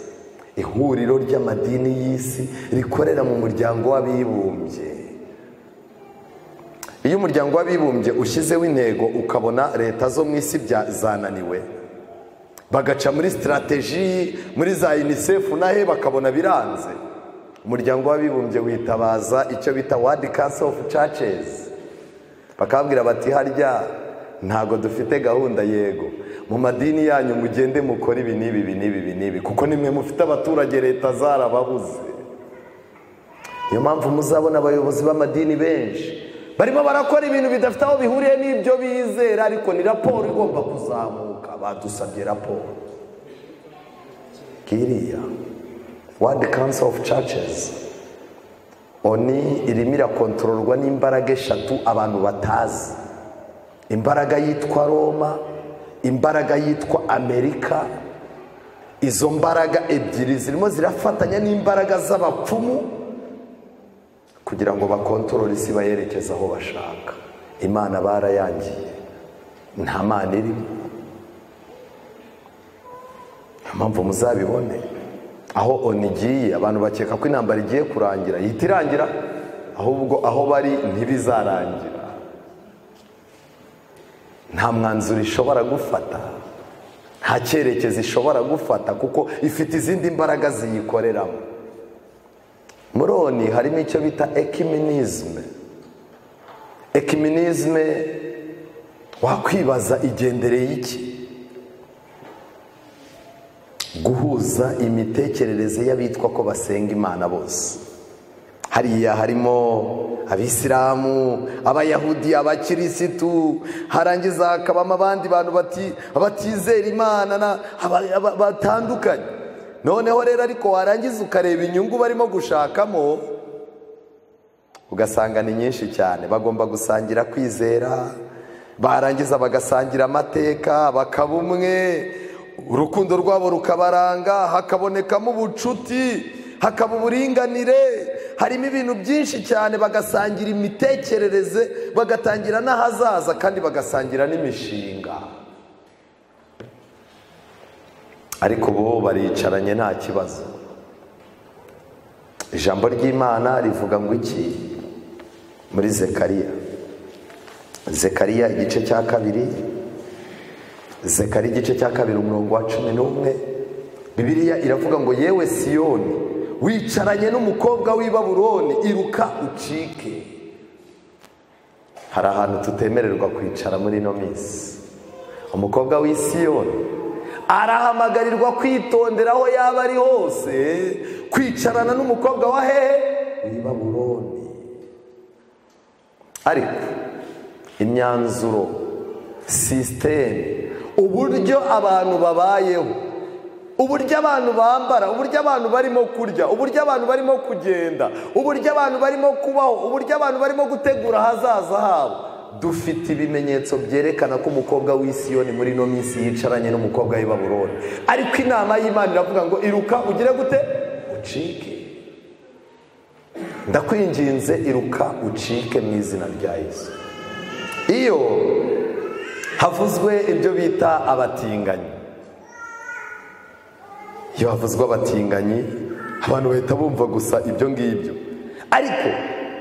ihuriro ry'amadini y'isi rikorera mu muryango w'abibumbye iyo umuryango w'abibumbye ushyizeho intego ukabona leta zo mu isi zananiwe bagaca muri sitarateji muri za yunisefu nahe bakabona biranze umuryango w'abibumbye witabaza icyo bita wadi kanso ofu cacesi bakabwira bati harya ntabwo dufite gahunda yego mu madini yanyu mugende mukore ibi n'ibi ibi n'ibi ibi n'ibi kuko nimwe mufite abaturage leta zarababuze niyo mpamvu muzabona abayobozi b'amadini benshi barimo barakora ibintu bidafite aho bihuriye n'ibyo bizera ariko ni raporo igomba kuzamuka badusabye raporo kiriya wadi kanso ofu cacesi oni irimo irakontororwa n'imbaraga eshatu abantu batazi imbaraga yitwa roma imbaraga yitwa amerika izo mbaraga ebyiri zirimo zirafatanya n'imbaraga z'abapfumu kugira ngo bakontorore isi bayerekeze aho bashaka imana barayangiye nta mana irimo niyo mpamvu muzabibone aho oni igiye abantu bakeka ko intambara igiye kurangira yihita irangira ahubwo aho bari ntibizarangira nta mwanzuro ishobora gufata nta cyerekezo ishobora gufata kuko ifite izindi mbaraga ziyikoreramo muri oni harimo icyo bita ekiminizme ekiminizme wakwibaza igendereye iki guhuza imitekerereze y'abitwa ko basenga imana bose hariya harimo abisilamu abayahudi abakirisitu harangiza hakabamo abandi bantu batizera imana batandukanye noneho rero ariko warangiza ukareba inyungu barimo gushakamo ugasanga ni nyinshi cyane bagomba gusangira kwizera barangiza bagasangira amateka bakaba umwe urukundo rwabo rukabaranga hakabonekamo ubucuti hakaba uburinganire harimo ibintu byinshi cyane bagasangira imitekerereze bagatangira n'ahazaza kandi bagasangira n'imishinga ariko bo baricaranye nta kibazo ijambo ry'imana rivuga ngo iki muri zekariya zekariya igice cya kabiri zekari igice cya kabiri umurongo wa cumi n'umwe bibiliya iravuga ngo yewe siyoni wicaranye n'umukobwa w'i Baburoni iruka ucike hari ahantu tutemererwa kwicara muri ino minsi umukobwa w'i Siyoni arahamagarirwa kwitondera aho yaba ari hose kwicarana n'umukobwa wa hehe w'i Baburoni ariko imyanzuro sisiteme uburyo abantu babayeho uburyo abantu bambara uburyo abantu barimo kurya uburyo abantu barimo kugenda uburyo abantu barimo kubaho uburyo abantu barimo gutegura ahazaza habo dufite ibimenyetso byerekana ko umukobwa w'isiyoni muri ino minsi yicaranye n'umukobwa w'ibaburoni ariko inama y'imana iravuga ngo iruka ugire gute ucike ndakwinginze iruka ucike mu izina rya Yesu iyo havuzwe ibyo bita abatinganyi iyo havuzwe abatinganyi abantu bahita bumva gusa ibyo ngibyo ariko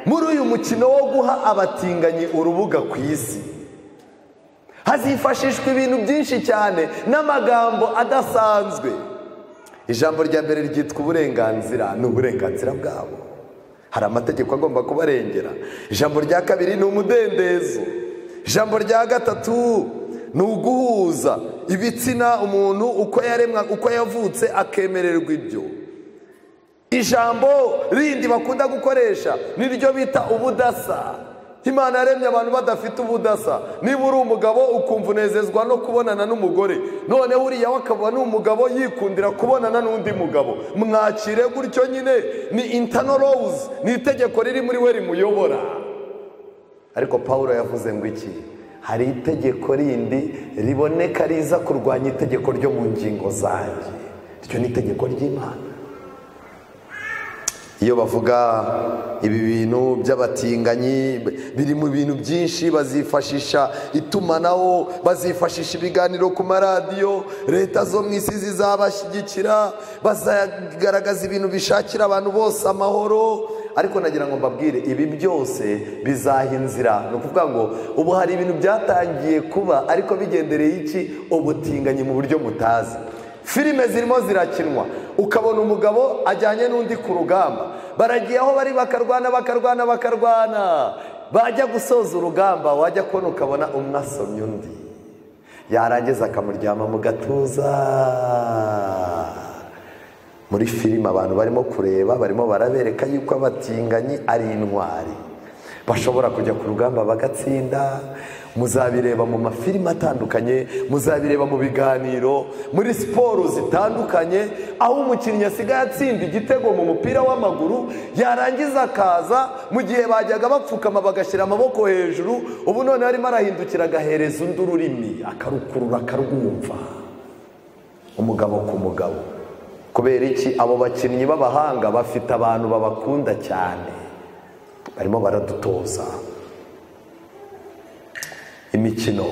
muri uyu mukino wo guha abatinganyi urubuga ku isi hazifashishwa ibintu byinshi cyane n'amagambo adasanzwe ijambo rya mbere ryitwa uburenganzira ni uburenganzira bwabo hari amategeko agomba kubarengera ijambo rya kabiri ni umudendezo ijambo rya gatatu ni uguhuza ibitsina umuntu uko yaremwa uko yavutse akemererwa ibyo ijambo rindi bakunda gukoresha niryo bita ubudasa imana yaremye abantu badafite ubudasa niba uri umugabo ukumva unezezwa no kubonana n'umugore noneho uriya we akaba ni umugabo yikundira kubonana n'undi mugabo mwakire gutyo nyine ni intano rowuzi ni itegeko riri muri we rimuyobora ariko paul yavuze ngo iki hari itegeko rindi riboneka riza kurwanya itegeko ryo mu ngingo zanjye iryo ni itegeko ry'imana iyo bavuga ibi bintu by'abatinganyi biri mu bintu byinshi bazifashisha itumanaho bazifashisha ibiganiro ku maradiyo leta zo mu isi zizabashyigikira bazagaragaza ibintu bishakira abantu bose amahoro ariko nagira ngo mbabwire ibi byose bizaha inzira ni ukuvuga ngo ubu hari ibintu byatangiye kuba ariko bigendereye iki ubutinganyi mu buryo mutazi filime zirimo zirakinwa ukabona umugabo ajyanye n'undi ku rugamba baragiye aho bari bakarwana bakarwana bakarwana bajya gusoza urugamba wajya kubona ukabona umwe asomye undi yarangiza akamuryama mu gatuza muri filime abantu barimo kureba barimo barabereka yuko abatinganyi ari intwari bashobora kujya ku rugamba bagatsinda muzabireba mu mafilime atandukanye muzabireba mu biganiro muri siporo zitandukanye aho umukinnyi asigaye atsinda igitego mu mupira w'amaguru yarangiza akaza mu gihe bajyaga bapfukama bagashyira amaboko hejuru ubu noneho arimo arahindukira agahereza undi ururimi akarukurura akarwumva umugabo ku mugabo kubera iki abo bakinnyi b'abahanga bafite abantu babakunda cyane barimo baradutoza imikino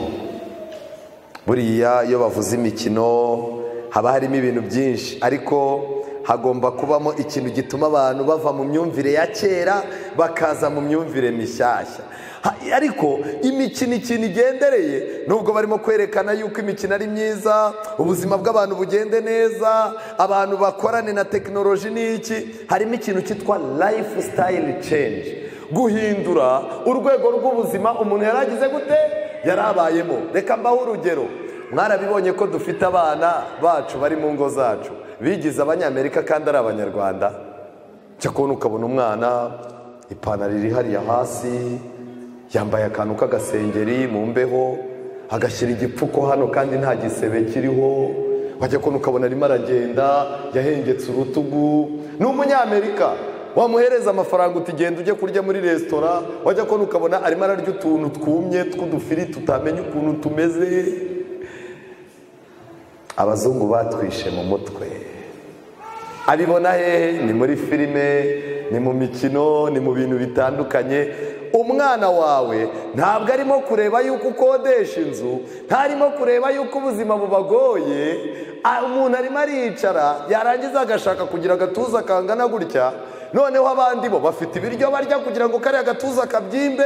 buriya iyo bavuze imikino haba harimo ibintu byinshi ariko hagomba kubamo ikintu gituma abantu bava mu myumvire ya kera bakaza mu myumvire mishyashya ariko imikino ikintu igendereye nubwo barimo kwerekana yuko imikino ari myiza ubuzima bw'abantu bugende neza abantu bakorane na tekinoloji n'iki harimo ikintu cyitwa layifu sitayili cenji guhindura urwego rw'ubuzima umuntu yari agize gute yari abayemo reka mbaho urugero mwarabibonye ko dufite abana bacu bari mu ngo zacu bigize abanyamerika kandi ari abanyarwanda cyo kubona ukabona umwana ipantaro iri hariya hasi yambaye akantu k'agasengeri mu mbeho agashyira igipfuko hano kandi nta gisebe kiriho wajya kubona ukabona arimo aragenda yahengetse urutugu ni umunyamerika wamuhereza amafaranga utigenda ujye kurya muri resitora wajya kubona ukabona arimo ararya utuntu twumye tw'udufiri tutamenya ukuntu tumeze abazungu batwishe mu mutwe abibona hehe ni muri filime ni mu mikino ni mu bintu bitandukanye umwana wawe ntabwo arimo kureba yuko ukodesha inzu ntarimo kureba yuko ubuzima bubagoye umuntu arimo aricara yarangiza agashaka kugira agatuza kangana gutya noneho abandi bo bafite ibiryo barya kugira ngo kariya gatuza kabyimbe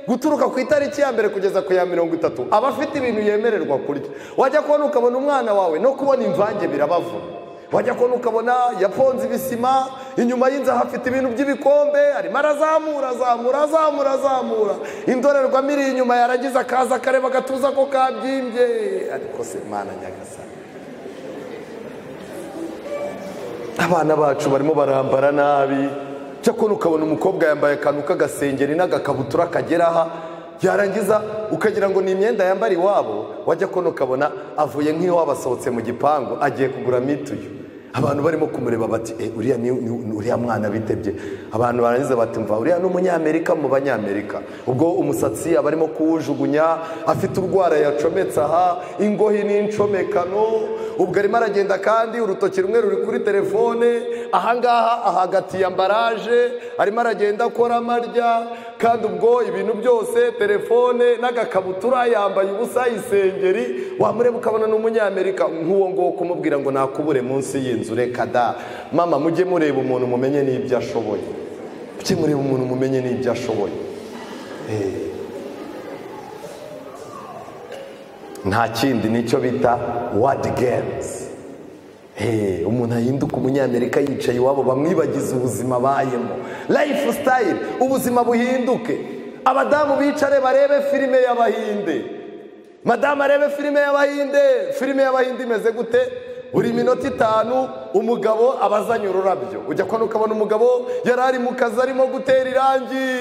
guturuka ku itariki ya mbere kugeza ku ya mirongo itatu aba afite ibintu yemererwa kurya wajya kubona ukabona umwana wawe no kubona imvange birabavuna wajya kubona ukabona yaponze ibisima inyuma y'inzu hafite ibintu by'ibikombe arimo arazamura azamura azamura azamura indorerwamo iri inyuma yaragize akaza akareba agatuza ko kabyimbye ariko se imana nyagasani abana bacu barimo barambara nabi cyakora ukabona umukobwa yambaye akantu k'agasengeri n'agakabutura kagera aha yarangiza ukagira ngo ni imyenda yambara iwabo wajya kubona ukabona avuye nk'iwabo asohotse mu gipangu agiye kugura mituyu abantu barimo kumureba bati e uriya ni ni- ni uriya mwana bitebye abantu barangiza bati mva uriya ni umunyamerika mu banyamerika ubwo umusatsi aba arimo kuwujugunya afite urwara yacometse aha ingohi n'incomekano ubwo arimo aragenda kandi urutoki rumwe ruri kuri telefone ahangaha ahagatiye ambaraje arimo aragenda akora amarya kandi ubwo ibintu byose telefone n'agakabutura yambaye ubusa isengeri wamureba ukabona ni umunyamerika nk'uwo nguwo kumubwira ngo nakubure munsi y'inzu reka da mama mujye mureba umuntu mumenye n'ibyo ashoboye mujye mureba umuntu mumenye n'ibyo ashoboye Eh. nta kindi nicyo bita wadi games Hey, umuntu ahinduka umunyamerika yicaye iwabo bamwibagiza ubuzima bayemo life style ubuzima buhinduke abadamu bicare barebe filime y'abahinde madamu arebe filime y'abahinde filime y'abahinde imeze gute buri minota itanu umugabo aba azanye ururabyo ujya kubona ukabona umugabo yari ari mu kazi arimo gutera irangi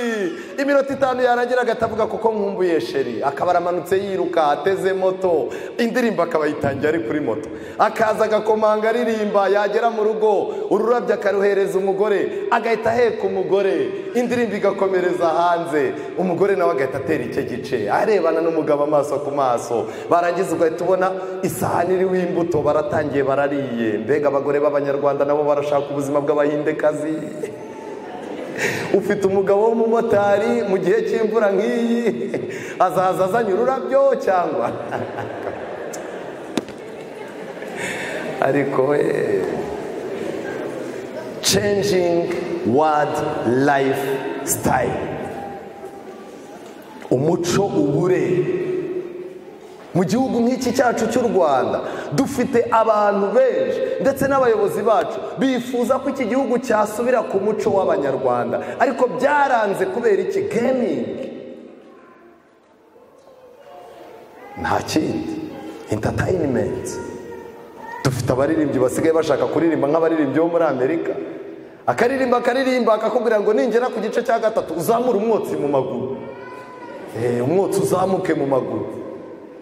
iminota itanu yarangira agatavuga kuko nkumbuye sheri akaba aramanutse yiruka ateze moto indirimbo akaba yitangiye ari kuri moto akaza agakomanga aririmba yagera mu rugo ururabyo akaruhereza umugore agahita aheka umugore indirimbo igakomereza hanze umugore nawe agahita atera icyo gice arebana n'umugabo amaso ku maso barangiza ugahita ubona isahani iriho imbuto baratangiye barariye mbega abagore b'abanyarwanda nabo barashaka ubuzima bw'abahindekazi ufite umugabo w'umumotari mu gihe cy'imvura nk'iyi azaza azanye ururabyo cyangwa ariko we changing world life style umuco ubure mu gihugu nk'iki cyacu cy'u rwanda dufite abantu benshi ndetse n'abayobozi bacu bifuza ko iki gihugu cyasubira ku muco w'abanyarwanda ariko byaranze kubera iki gemingi nta kindi entatayinimenti dufite abaririmbyi basigaye bashaka kuririmba nk'abaririmbyi bo muri amerika akaririmba akaririmba akakubwira ngo ningera ku gice cya gatatu uzamure umwotsi mu maguru Eh, umwotsi uzamuke mu maguru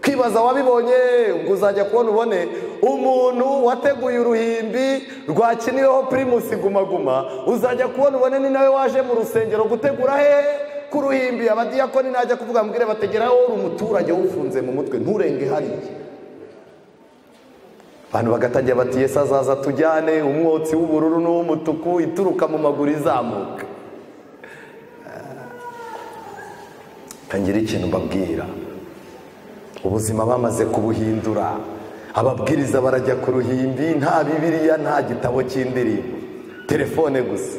kwibaza wabibonye ubwo uzajya kubona ubone umuntu wateguye uruhimbi rwakiniweho pirimusi gumaguma uzajya kubona ubone ni nawe waje mu rusengero gutegura hehe ku ruhimbi abadiyakoni najya kuvuga mbwire bategeraho uri umuturage wufunze mu mutwe nturenge hariya abantu bagatangira bati yesu azaza tujyane umwotsi w'ubururu n'uw'umutuku ituruka mu maguru izamuka ngira ikintu mbabwira ubuzima bamaze kubuhindura ababwiriza barajya ku ruhimbi nta bibiliya nta gitabo cy'indirimbo telefone gusa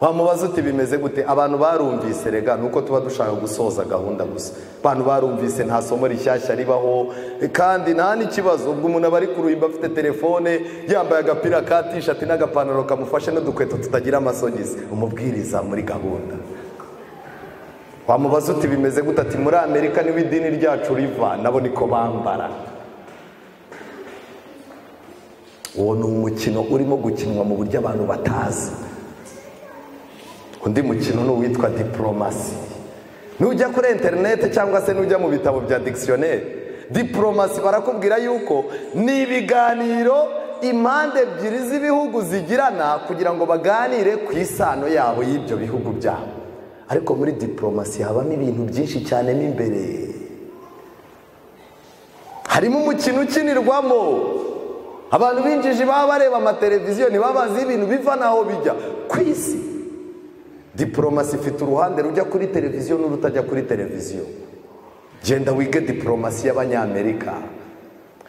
wamubaza uti bimeze gute abantu barumvise rega nuko tuba dushaka gusoza gahunda gusa abantu barumvise nta somo rishyashya ribaho kandi nta n'ikibazo ubwo umuntu aba ari ku ruhimbi afite telefone yambaye agapira ka tishati n'agapantaro kamufashe n'udukweto tutagira amasogisi umubwiriza muri gahunda wamubaza uti bimeze gute ati muri amerika niwe idini ryacu riva nabo niko bambara uwo ni umukino urimo gukinwa mu buryo abantu batazi undi mukino ni uwitwa diporomasi nujya kuri interineti cyangwa se nujya mu bitabo bya dikisiyoneri diporomasi barakubwira yuko ni ibiganiro impande ebyiri z'ibihugu zigirana kugira ngo baganire ku isano yabo y'ibyo bihugu byabo ariko muri diporomasi habamo ibintu byinshi cyane mo imbere harimo umukino ukinirwamo abantu binjije baba bareba amateleviziyo ntibaba bazi ibintu biva n'aho bijya ku isi diporomasi ifite uruhande rujya kuri televiziyo n'urutajya kuri televiziyo genda wige diporomasi y'abanyamerika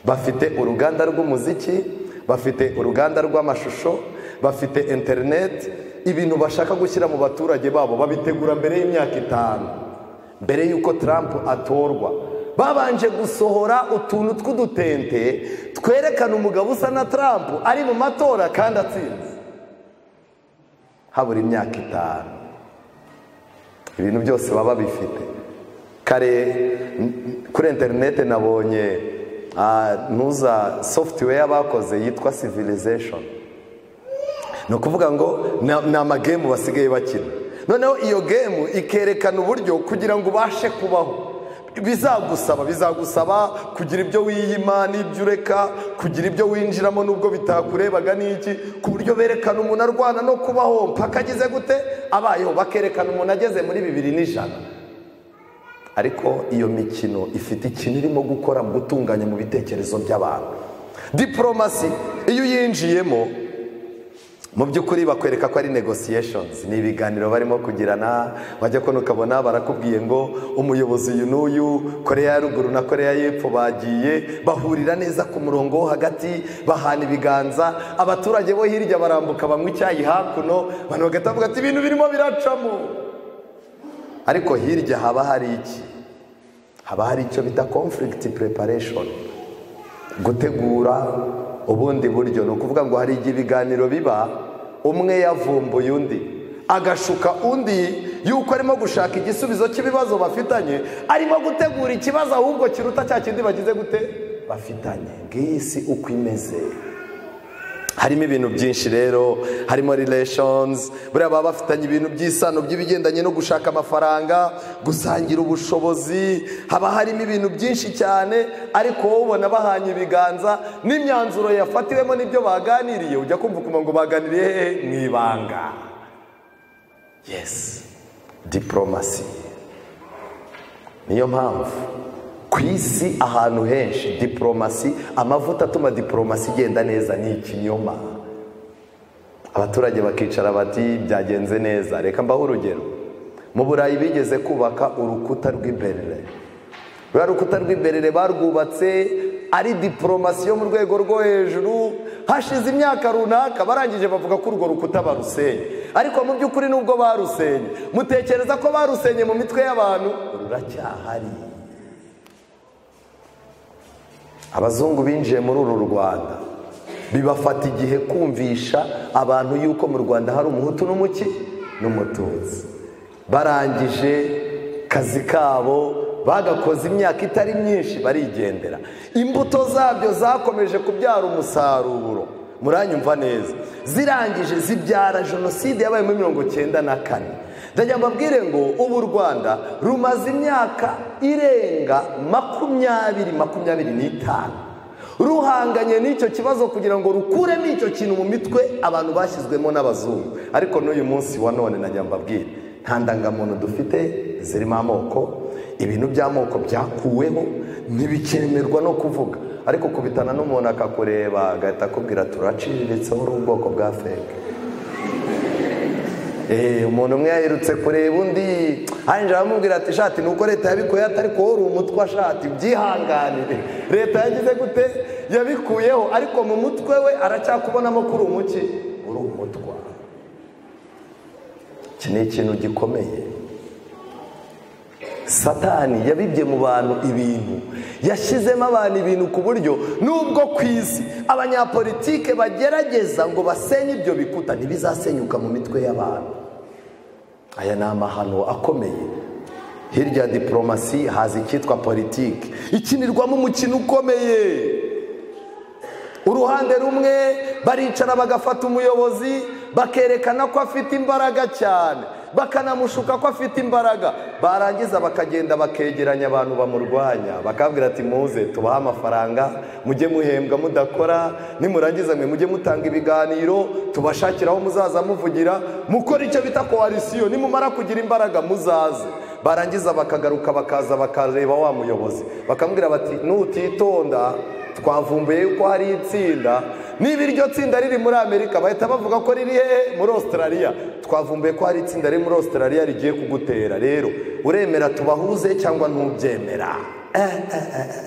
bafite uruganda rw'umuziki bafite uruganda rw'amashusho bafite interineti ibintu bashaka gushyira mu baturage babo babitegura mbere y'imyaka itanu mbere y'uko Trump atorwa babanje gusohora utuntu tw'udutente twerekana umugabo usa na Trump ari mu matora kandi atsinze habura imyaka itanu ibintu byose baba bifite kare n- kuri interineti nabonye ah, ntuza software bakoze yitwa civilization ni ukuvuga ngo na- ni amagemu basigaye bakina noneho iyo gemu ikerekana uburyo kugira ngo ubashe kubaho bizagusaba bizagusaba kugira ibyo wiyima n'ibyo ureka kugira ibyo winjiramo n'ubwo bitakurebaga n'iki ku buryo berekana umuntu arwana no kubaho mpaka agize gute abayeho bakerekana umuntu ageze muri bibiri n'ijana ariko iyo mikino ifite ikintu irimo gukora mu gutunganya mu bitekerezo by'abantu diporomasi iyo uyinjiyemo mu by'ukuri bakwereka ko ari negotiations ni ibiganiro barimo kugirana wajya kubona ukabona barakubwiye ngo umuyobozi uyu n'uyu koreya ya ruguru na koreya y'epfo bagiye bahurira neza ku murongo wo hagati bahana ibiganza abaturage bo hirya barambuka banywa icyayi hakuno abantu bagahita bavuga ati ibintu birimo biracamo ariko hirya haba hari iki haba hari icyo bita conflict preparation gutegura ubundi buryo ni ukuvuga ngo hari igihe ibiganiro biba umwe yavumbuye undi agashuka undi yuko arimo gushaka igisubizo cy'ibibazo bafitanye arimo gutegura ikibazo ahubwo kiruta cya kindi bagize gute bafitanye ngiyi si uko imeze harimo ibintu byinshi rero harimo relations buriya baba bafitanye ibintu by'isano by'ibigendanye no gushaka amafaranga gusangira ubushobozi haba harimo ibintu byinshi cyane ariko wowe ubona bahanye ibiganza n'imyanzuro yafatiwemo n'ibyo baganiriye ujya kumva ukumva ngo baganiriye hehe mu ibanga yesi diporomasi niyo mpamvu ku isi ahantu henshi diporomasi amavuta atuma diporomasi igenda neza ni ikinyoma abaturage bakicara bati byagenze neza reka mbaho urugero mu burayi bigeze kubaka urukuta rw'iberere ruriya rukuta rw'iberere barwubatse ari diporomasi yo mu rwego rwo hejuru hashize imyaka runaka barangije bavuga ko urwo rukuta barusenye ariko mu by'ukuri nubwo barusenye mutekereza ko barusenye mu mitwe y'abantu ruracyahari abazungu binjiye muri uru rwanda bibafata igihe kumvisha abantu yuko mu rwanda hari umuhutu n'umuki n'umututsi barangije kazi kabo bagakoze imyaka itari myinshi barigendera imbuto zabyo zakomeje kubyara umusaruro muranyumva neza zirangije zibyara jenoside yabaye muri mirongo cyenda na kane ndajya mbabwire ngo ubu u rwanda rumaze imyaka irenga makumyabiri makumyabiri n'itanu ruhanganye n'icyo kibazo kugira ngo rukuremo icyo kintu mu mitwe abantu bashyizwemo n'abazungu ariko n'uyu munsi wa none najya mbabwira nta ndangamuntu dufite zirimo amoko ibintu by'amoko byakuweho ntibikemerwa no kuvuga ariko kubitana n'umuntu akakureba agahita akubwira turaciriritse uri ubwoko bwa feke Eh, umuntu umwe yahirutse kureba undi anjira aramubwira ati shati nuko leta yabikuyeho atari ko uri umutwe ashati byihanganire leta yagize gute yabikuyeho ariko mu mutwe we aracyakubonamo ko uri umuki uri umutwa iki ni ikintu gikomeye satani yabibye mu bantu ibintu yashyizemo abantu ibintu ku buryo nubwo ku isi abanyapolitike bagerageza ngo basenye ibyo bikuta ntibizasenyuka mu mitwe y'abantu aya ni amahano akomeye hirya ya diporomasi haza icyitwa politiki ikinirwamo umukino ukomeye uruhande rumwe baricara bagafata umuyobozi bakerekana ko afite imbaraga cyane bakanamushuka ko afite imbaraga barangiza bakagenda bakegeranya abantu bamurwanya bakabwira ati muze tubahe amafaranga mujye muhembwa mudakora nimurangiza mwe mujye mutanga ibiganiro tubashakiraho muzaza muvugira mukora icyo bita koalisiyo nimumara kugira imbaraga muzaze barangiza bakagaruka bakaza bakareba wa muyobozi bakamubwira bati nutitonda twavumbuye yuko hari itsinda niba iryo tsinda riri muri amerika bahita bavuga ko riri hehe muri australia twavumbuye ko hari itsinda riri muri australia rigiye kugutera rero uremera tubahuze cyangwa ntubyemera Eh, eh, eh, eh.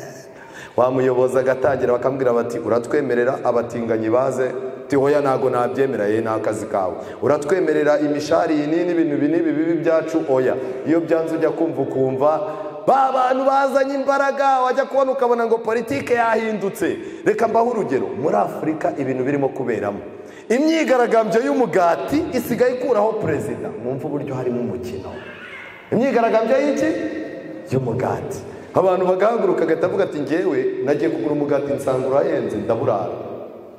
wa muyobozi agatangira bakambwira bati uratwemerera abatinganyi baze uti hoya ntago nabyemera ye ni akazi kawe uratwemerera imishari iyi n'iyi n'ibintu ibi n'ibi bibi byacu oya iyo byanze ujya kumva ukumva ba bantu bazanye imbaraga wajya kubona ukabona ngo politike yahindutse reka mbaho urugero muri afurika ibintu birimo kuberamo imyigaragambyo y'umugati isigaye ikuraho perezida mwumva uburyo harimo umukino imyigaragambyo y'iki y'umugati abantu bagahaguruka agatavuga ati ngewe nagiye kugura umugati nsanga urahenze ndaburara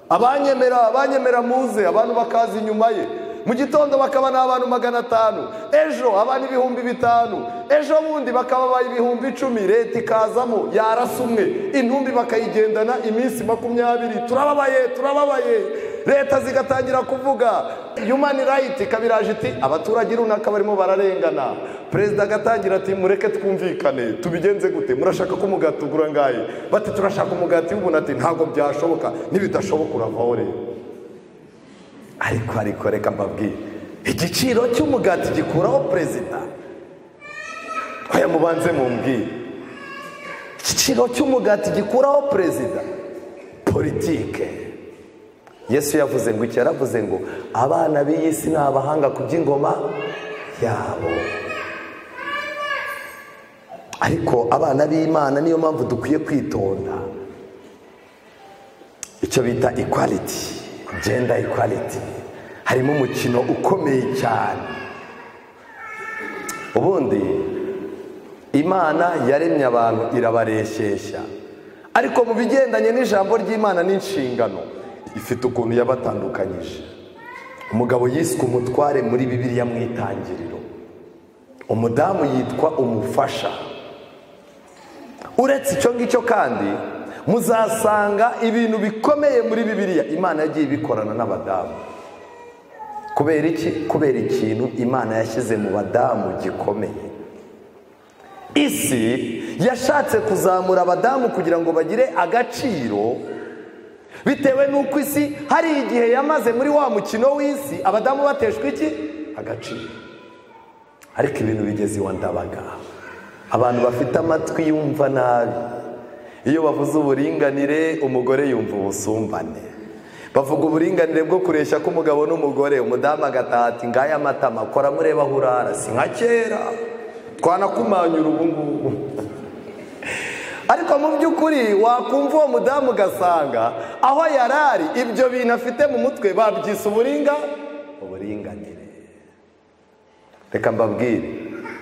abanyemera abanyemera muze abantu bakaza inyuma ye mu gitondo bakaba ni abantu magana atanu ejo abana ibihumbi bitanu ejo bundi bakaba baye ibihumbi icumi leta ikazamo yarasa umwe intumbi bakayigendana iminsi makumyabiri turababaye turababaye leta zigatangira kuvuga yumani rayiti ikabiraje iti abaturage runaka barimo bararengana perezida agatangira ati mureke twumvikane tubigenze gute murashaka ko umugati ugura ngahe bati turashaka umugati w'ubuntu ati ntabwo byashoboka nibidashoboka uravaho rero ariko ariko reka mbabwire igiciro cy'umugati gikuraho perezida aya mubanze mumbwire igiciro cy'umugati gikuraho perezida politike yesu yavuze ngo iki yaravuze ngo abana b'iyi si ni abahanga ku by'ingoma yabo ariko abana b'imana niyo mpamvu dukwiye kwitonda icyo bita equality gender equality harimo umukino ukomeye cyane ubundi imana yaremye abantu irabareshyeshya ariko mu bigendanye n'ijambo ry'imana n'inshingano ifite ukuntu yabatandukanyije umugabo yiswe umutware muri bibiriya mu itangiriro umudamu yitwa umufasha uretse icyo ngicyo kandi muzasanga ibintu bikomeye muri bibiliya imana yagiye ibikorana n'abadamu kubera iki kubera ikintu imana yashyize mu badamu gikomeye isi yashatse kuzamura abadamu kugira ngo bagire agaciro bitewe n'uko isi hari igihe yamaze muri wa mukino w'isi abadamu bateshwa iki agaciro ariko ibintu bigeze iwa ndabaga abantu bafite amatwi yumva nabi iyo bavuze uburinganire umugore yumva ubusumbane bavuga uburinganire bwo kureshya k'umugabo n'umugore umudamu agatati ngaya amatama kora mureba aho urara si nka kera twanakumanyura ubu ngubu ariko mu by'ukuri wakumva uwo mudamu ugasanga aho yari ari ibyo bintu afite mu mutwe babyise uburinga uburinganire reka mbabwire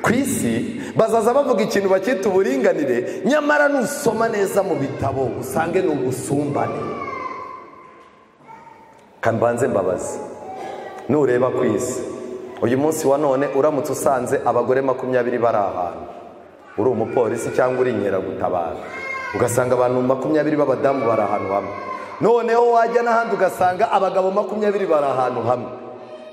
ku isi bazaza bavuga ikintu bakita uburinganire nyamara nusoma neza mu bitabo usange ni ubusumbane mbanze mbabazi nureba ku isi uyu munsi wa none uramutse usanze abagore makumyabiri bari ahantu uri umupolisi cyangwa uri inkeragutabara ugasanga abantu makumyabiri b'abadamu bari ahantu hamwe noneho wajya n'ahandi ugasanga abagabo makumyabiri bari ahantu hamwe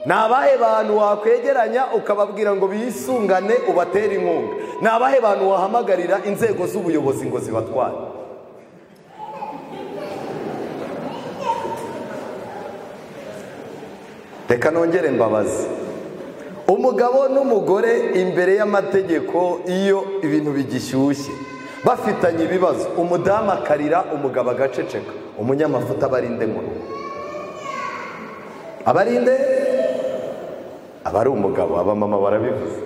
ni abahe bantu wakwegeranya ukababwira ngo bisungane ubatere inkunga ni abahe bantu wahamagarira inzego z'ubuyobozi ngo zibatware reka nongere mbabazi umugabo n'umugore imbere y'amategeko iyo ibintu bigishyushye bafitanye ibibazo umudamu akarira umugabo agaceceka umunyamafuta abarinde mu rugo abarinde aba ari umugabo abamama barabivuze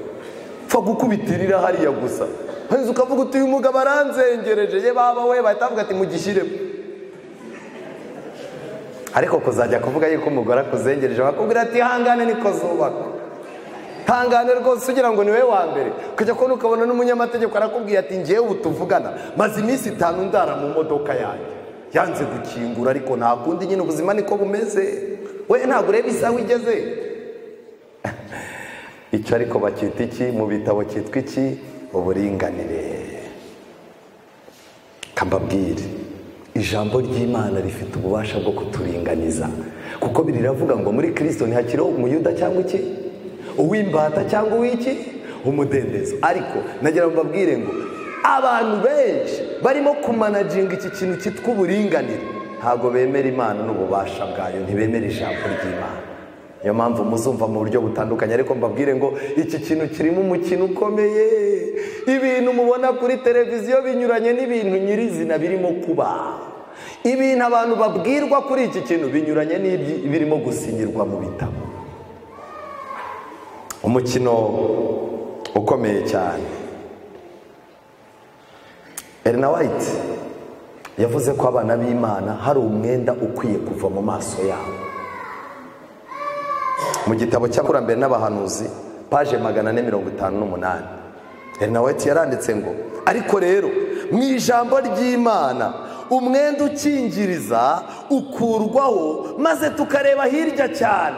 pfa gukubitirira hariya gusa hanyuma ukavuga uti uyu mugabo aranzengereje ye baba we bahita bavuga ati mugishyiremo ariko kuzajya kuvuga yuko umugore akuzengereje bakubwira ati ihangane niko zubaka hangane rwose ugira ngo ni we wa mbere ukajya kubona ukabona n'umunyamategeko arakubwiye ati ngewe ubu tuvugana maze iminsi itanu ndara mu modoka yanjye yanze gukingura ariko nta kundi nyine ubuzima niko bumeze we ntabwo ureba isaha igeze icyo ariko bacyita iki mu bitabo cyitwa iki uburinganire kambabwire ijambo ry'imana rifite ububasha bwo kuturinganiza kuko riravuga ngo muri kirisito ntihakiriho umuyuda cyangwa iki uw'imbata cyangwa uw'iki umudendezo ariko nagira ngo mbabwire ngo abantu benshi barimo kumanaginga iki kintu cyitwa uburinganire ntabwo bemera imana n'ububasha bwayo ntibemera ijambo ry'imana niyo mpamvu muzumva mu buryo butandukanye ariko mbabwire ngo iki kintu kirimo umukino ukomeye ibintu mubona kuri televiziyo binyuranye n'ibintu nyirizina birimo kuba ibintu abantu babwirwa kuri iki kintu binyuranye n'ibirimo gusinyirwa mu bitabo umukino ukomeye cyane erina wayiti yavuze ko abana b'imana hari umwenda ukwiye kuva mu maso yabo mu gitabo cy'abakurambere n'abahanuzi paje magana ane mirongo itanu n'umunani erina wayiti yaranditse ngo ariko rero mu ijambo ry'imana umwenda ukingiriza ukurwaho maze tukareba hirya cyane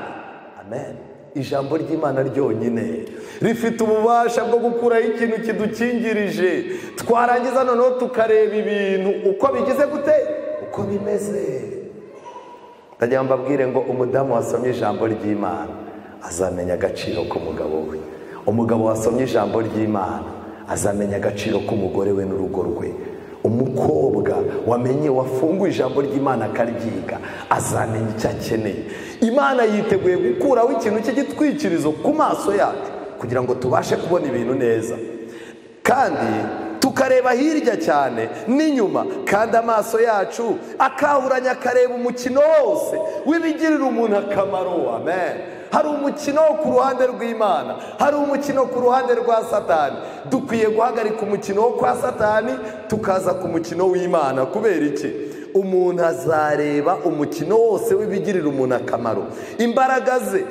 amen ijambo ry'imana ryonyine rifite ububasha bwo gukuraho ikintu kidukingirije twarangiza noneho tukareba ibintu uko bigize gute uko bimeze ndagira ngo mbabwire ngo umudamu wasomye ijambo ry'imana azamenya agaciro k'umugabo we umugabo wasomye ijambo ry'imana azamenya agaciro k'umugore we n'urugo rwe umukobwa wamenye wafunguye ijambo ry'imana akaryiga azamenya icyo akeneye imana yiteguye gukuraho ikintu cy'igitwikirizo ku maso yacu kugira ngo tubashe kubona ibintu neza kandi tukareba hirya cyane n'inyuma kandi amaso yacu akahuranya akareba umukino wose w'ibigirira umuntu akamaro amen hari umukino ku ruhande rw'imana hari umukino ku ruhande rwa satani dukwiye guhagarika umukino wo kwa satani tukaza ku mukino w'imana kubera iki umuntu azareba umukino wose w'ibigirira umuntu akamaro imbaraga ze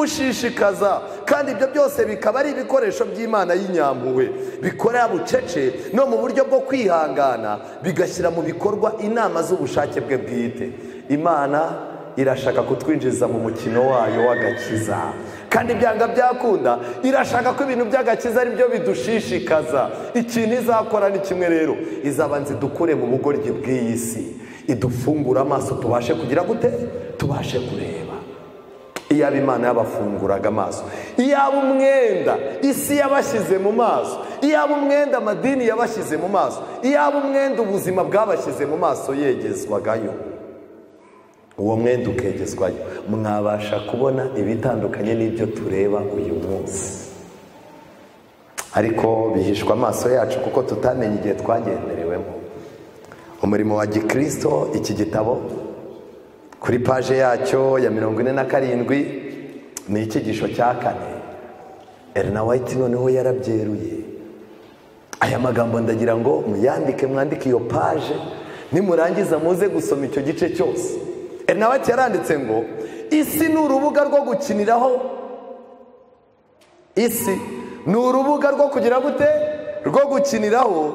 n'ibimushishikaza kandi ibyo byose bikaba ari ibikoresho by'imana y'inyampuwe bikorera bucece no mu buryo bwo kwihangana bigashyira mu bikorwa inama z'ubushake bwe bwite imana irashaka kutwinjiza mu mukino wayo w'agakiza kandi ibyanga byakunda irashaka ko ibintu by'agakiza ari byo bidushishikaza ikintu izakora ni kimwe rero izabanza idukure mu bugoryi bw'iyi si idufungura amaso tubashe kugira gute tubashe kureba iyaba imana yabafunguraga amaso iyaba umwenda isi yabashyize mu maso iyaba umwenda amadini yabashyize mu maso iyaba umwenda ubuzima bwabashyize mu maso yegezwagayo uwo mwenda ukegezwayo mwabasha kubona ibitandukanye n'ibyo tureba uyu munsi ariko bihishwa amaso yacu kuko tutamenye igihe twagenderewemo umurimo wa gikirisito iki gitabo kuri paje yacyo ya mirongo ine na karindwi ni icyigisho cya kane erina wayiti noneho yarabyeruye aya magambo ndagira ngo muyandike mwandike iyo paje nimurangiza muze gusoma icyo gice cyose erina wayiti yaranditse ngo isi ni urubuga rwo gukiniraho isi ni urubuga rwo kugira gute rwo gukiniraho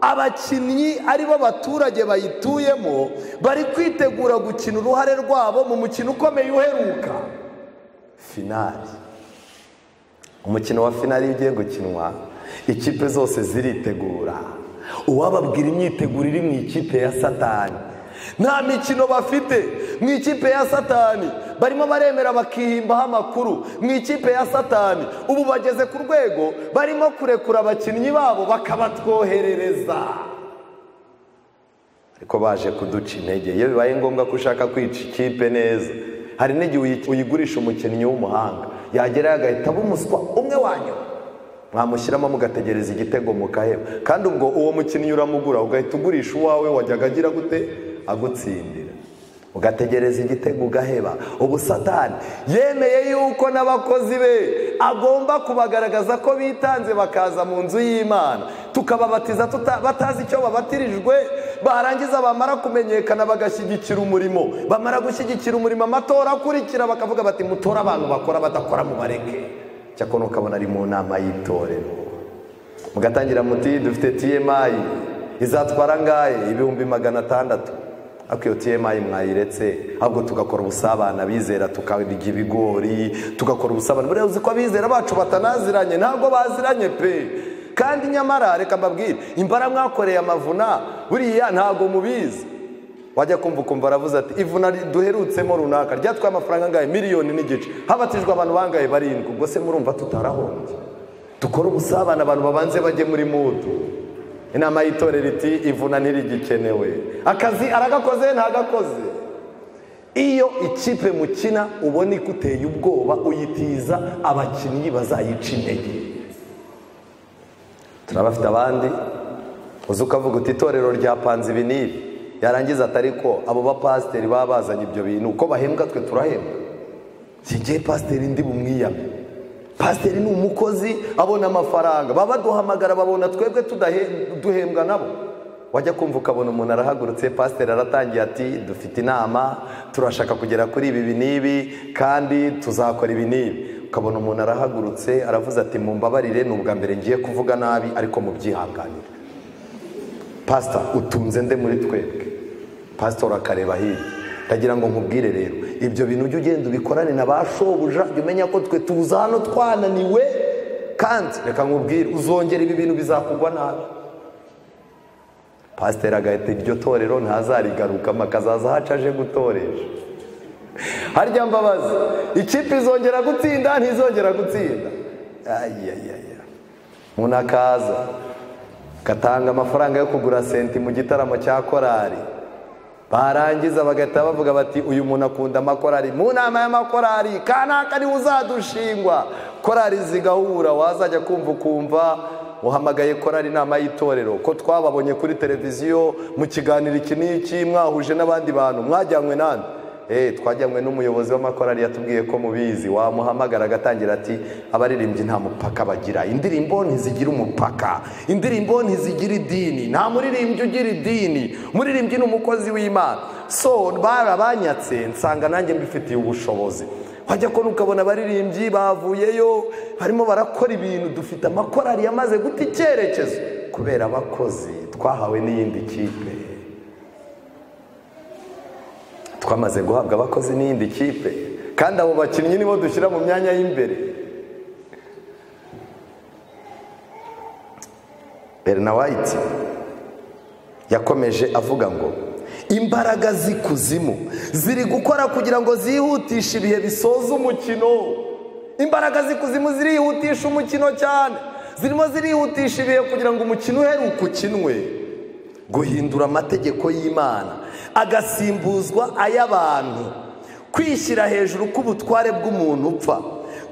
abakinnyi ari bo baturage bayituyemo bari kwitegura gukina uruhare rwabo mu mukino ukomeye uheruka finari umukino wa finari iyo ugiye gukinwa ikipe zose ziritegura uwababwira imyiteguro iri mu ikipe ya satani nta mikino bafite mu ikipe ya satani barimo baremera bakihimbaho amakuru mu ikipe ya satani ubu bageze ku rwego barimo kurekura abakinnyi babo bakabatwoherereza ariko baje kuduca intege iyo bibaye ngombwa ko ushaka kwica ikipe neza hari n'igihe uyigurisha umukinnyi w'umuhanga yagerayo agahita aba umuswa umwe wanyuma mwamushyiramo mugategereza igitego mukaheba kandi ubwo uwo mukinnyi uramugura ugahita ugurisha uwawe wajyaga agira gute agutsindira ugategereza igitego ugaheba ubu satani yemeye yuko n'abakozi be agomba kubagaragaza ko bitanze bakaza mu nzu y'imana tukababatiza batazi icyo babatirijwe barangiza bamara kumenyekana bagashyigikira umurimo bamara gushyigikira umurimo amatora akurikira bakavuga bati mutora abantu bakora badakora mu bareke cyakora ukabona ari mu nama y'itorero mugatangira muti dufite tiyemayi izatwara angahe ibihumbi magana atandatu ariko iyo tiyemayi mwayiretse ahubwo tugakora ubusabane abizera tukarya ibigori tugakora ubusabane buriya uzi ko abizera bacu batanaziranye ntabwo baziranye pe kandi nyamara reka mbabwire imbara mwakoreye amavuna buriya ntabwo mubizi wajya kumva ukumva aravuze ati ivuna duherutsemo runaka ryatwaye amafaranga angahe miliyoni n'igice habatijwe abantu bangahe barindwi ubwo se murumva tutarahombye dukora ubusabane abantu babanze bajye muri mudu inama y'itorero iti ivuna ntirigikenewe akazi aragakoze ntagakoze iyo ikipe mukina ubona iguteye ubwoba uyitiza abakinnyi bazayica intege turabafite abandi uzi ukavuga uti itorero ryapanze ibi n'ibi yarangiza atari ko abo bapasiteri baba bazanye ibyo bintu uko bahembwa twe turahembwa sinjye pasiteri ndi bumwiyame pasiteri ni umukozi abona amafaranga baba baduhamagara babona twebwe tudahe- duhembwa nabo wajya kumva ukabona umuntu arahagurutse pasiteri aratangiye ati dufite inama turashaka kugera kuri ibi ibi n'ibi kandi tuzakora ibi n'ibi ukabona umuntu arahagurutse aravuze ati mumbabarire ni ubwa mbere ngiye kuvuga nabi ariko mubyihanganire pasita utunze nde muri twebwe pasitora akareba hirya ndagira ngo nkubwire rero ibyo bintu ujye ugenda ubikorane na ba shobuja jya umenya ko twe tuza hano twananiwe kandi reka nkubwire uzongera ibi bintu bizakugwa nabi pasiteri agahita iryo torero ntazarigarukamo akazaza ahaca aje gutoresha harya mbabazi ikipe izongera gutsinda ntizongera gutsinda ayayaya umuntu akaza gatanga amafaranga yo kugura senti mu gitaramo cya korari barangiza bagahita bavuga bati uyu muntu akunda amakorari mu nama y'amakorari kanaka niwe uzadushingwa korari zigahura wazajya kumva ukumva uhamagaye korari inama y'itorero ko twababonye kuri televiziyo mu kiganiro iki n'iki mwahuje n'abandi bantu mwajyanywe nande Eh, twajyanywe n'umuyobozi w'amakorari yatubwiye ko mubizi wamuhamagara agatangira ati abaririmbyi nta mupaka bagira indirimbo ntizigira umupaka indirimbo ntizigira idini nta muririmbyi ugira idini umuririmbyi ni umukozi w'imana so barabanyatse nsanga nanjye mbifitiye ubushobozi wajya kubona ukabona abaririmbyi bavuyeyo barimo barakora ibintu dufite amakorari yamaze guta icyerekezo kubera abakozi twahawe n'iyindi kipe twamaze guhabwa abakozi n'iyindi kipe kandi abo bakinnyi nibo dushyira mu myanya y'imbere berina wayiti yakomeje avuga ngo imbaraga z'ikuzimu ziri gukora kugira ngo zihutishe ibihe bisoza umukino imbaraga z'ikuzimu zirihutisha umukino cyane zirimo zirihutisha ibihe kugira ngo umukino uheruke ukinwe guhindura amategeko y'imana agasimbuzwa ay'abantu kwishyira hejuru k'ubutware bw'umuntu upfa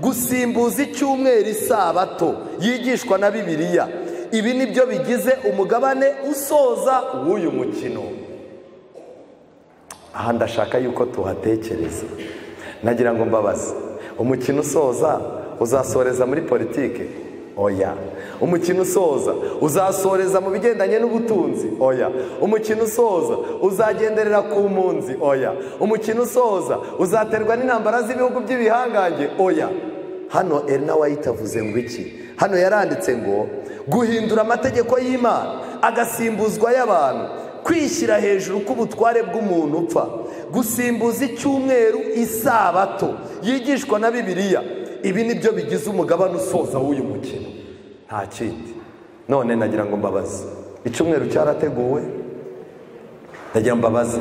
gusimbuza icyumweru isabato yigishwa na bibiliya ibi ni byo bigize umugabane usoza w'uyu mukino aha ndashaka yuko tuhatekereza nagira ngo mbabaze umukino usoza uzasoreza muri politike oya umukino usoza uzasoreza mu bigendanye n'ubutunzi oya umukino usoza uzagenderera ku mpunzi oya umukino usoza uzaterwa n'intambara z'ibihugu by'ibihangange oya hano erina wayita avuze ngo iki hano yaranditse ngo guhindura amategeko y'imana agasimbuzwa y'abantu kwishyira hejuru k'ubutware bw'umuntu upfa gusimbuza icyumweru isabato yigishwa na bibiliya ibi ni byo bigize umugabane usoza w'uyu mukino nta kindi none nagira ngo mbabaze icyumweru cyarateguwe ndagira ngo mbabaze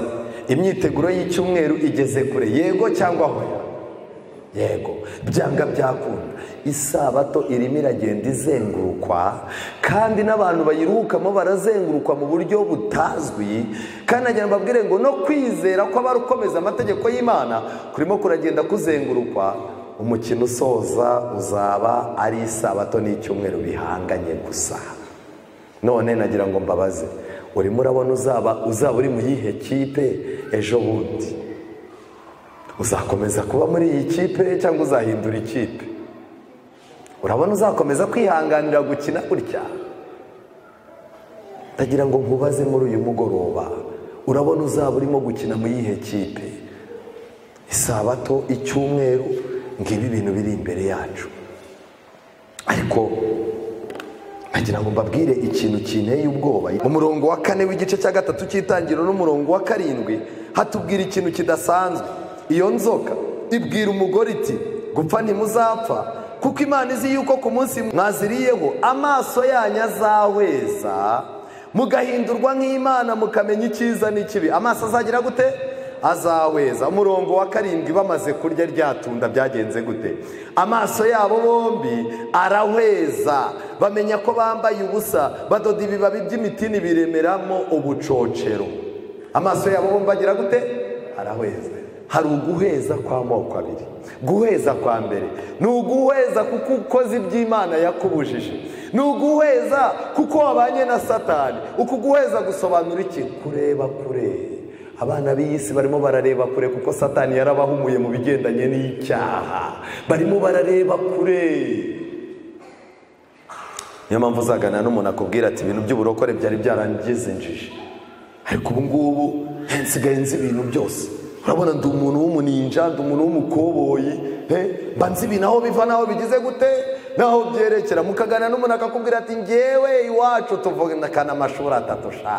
imyiteguro y'icyumweru igeze kure yego cyangwa hoya yego byanga byakunda isabato irimo iragenda izengurukwa kandi n'abantu bayiruhukamo barazengurukwa mu buryo butazwi kandi nagira ngo mbabwire ngo no kwizera kw'abarukomeza amategeko y'imana kurimo kuragenda kuzengurukwa umukino usoza uzaba ari isabato n'icyumweru bihanganye gusa none nagira ngo mbabaze urimo urabona uzaba uzaba uri mu yihe kipe ejo bundi uzakomeza kuba muri iyi kipe cyangwa uzahindura ikipe urabona uzakomeza kwihanganira gukina gutya ndagira ngo nkubaze muri uyu mugoroba urabona uzaba urimo gukina mu yihe kipe isabato icyumweru ngibi ibintu biri imbere yacu ariko nkagira ngo mbabwire ikintu kinteye ubwoba mu murongo wa kane w'igice cya gatatu cy'itangiriro n'umurongo wa karindwi hatubwira ikintu kidasanzwe iyo nzoka ibwira umugore iti gupfa ntimuzapfa kuko imana izi yuko ku munsi mwaziriyeho amaso yanyu azahweza mugahindurwa nk'imana mukamenya icyiza n'ikibi amaso azagira gute azaweza umurongo wa karindwi bamaze kurya ryatunda byagenze gute amaso yabo bombi arahweza bamenya ko bambaye ubusa badoda ibibabi by'imitini biremeramo ubucocero amaso yabo bombi agira gute arahweza hari uguheza kw'amoko abiri guheza kwa mbere ni uguheza kuko ukoze iby'imana yakubujije ni uguheza kuko wabanye na satani uku guheza gusobanura iki kureba kure abana b'iyi si barimo barareba kure kuko satani yarabahumuye mu bigendanye n'icyaha barimo barareba kure niyo mpamvu uzagana n'umuntu akubwira ati ibintu by'uburokore byari byarangizenjije ariko ubu ngubu nsigaye nzi ibintu byose urabona ndi umuntu w'umuninja ndi umuntu w'umukoboyi pe mba nzi ibintu aho biva n'aho bigize gute n'aho byerekera mukagana n'umuntu akakubwira ati ngewe iwacu tuvugana amashuri atatu sha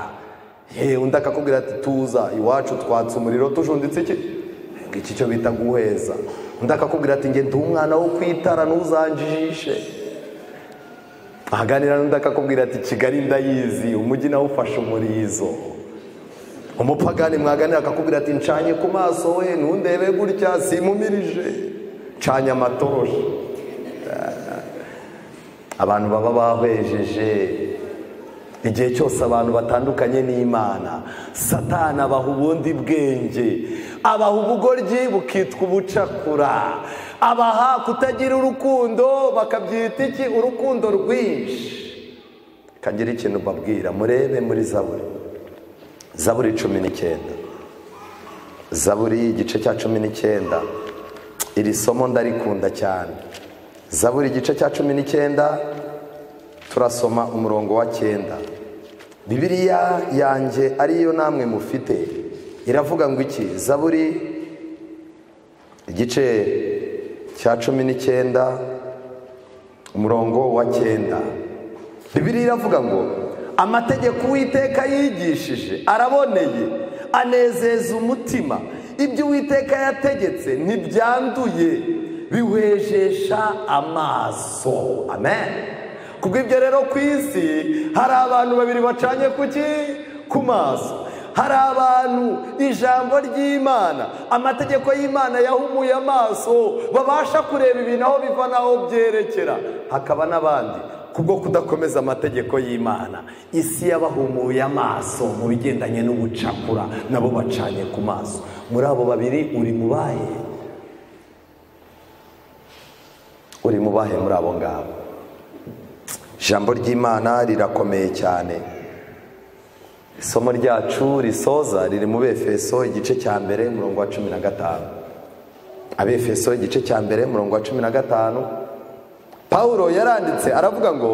yewe undi akakubwira ati tuza iwacu twatse umuriro tujunditse iki iki cyo bita guheza undi akakubwira ati nge ndi umwana wo kwitara ntuzanjijishe ahaganira n'undi akakubwira ati kigali ndayizi umujyi nawe ufashe umurizo umupagani mwaganira akakubwira ati ncanye ku maso we ntundebe gutya simumirije ncanye amatoroshi abantu baba babejeje igihe cyose abantu batandukanye n'imana satana abaha ubundi bwenge abaha ubugoryi bukitwa ubucakura abaha kutagira urukundo bakabyita iki urukundo rwinshi kagira ikintu babwira murebe muri zaburi zaburi cumi n'icyenda zaburi igice cya cumi n'icyenda iri somo ndarikunda cyane zaburi igice cya cumi n'icyenda turasoma umurongo wa cyenda bibiriya yanjye ariyo namwe mufite iravuga ngo iki zaburi igice cya cumi n'icyenda umurongo wa cyenda bibiriya iravuga ngo amategeko uwiteka yigishije araboneye anezeza umutima ibyo uwiteka yategetse ntibyanduye biwejesha amaso amen kubw'ibyo rero ku isi hari abantu babiri bacanye kuki ku maso hari abantu ijambo ry'imana amategeko y'imana yahumuye amaso babasha kureba ibintu aho biva n'aho byerekera hakaba n'abandi kubwo kudakomeza amategeko y'imana isi yabahumuye amaso mu bigendanye n'ubucakura nabo bacanye ku maso muri abo babiri uri mubahe uri mubahe muri abo ngabo ijambo ry'imana rirakomeye cyane isomo ryacu risoza riri mu befeso igice cya mbere umurongo wa cumi na gatanu abefeso igice cya mbere umurongo wa cumi na gatanu paul yaranditse aravuga ngo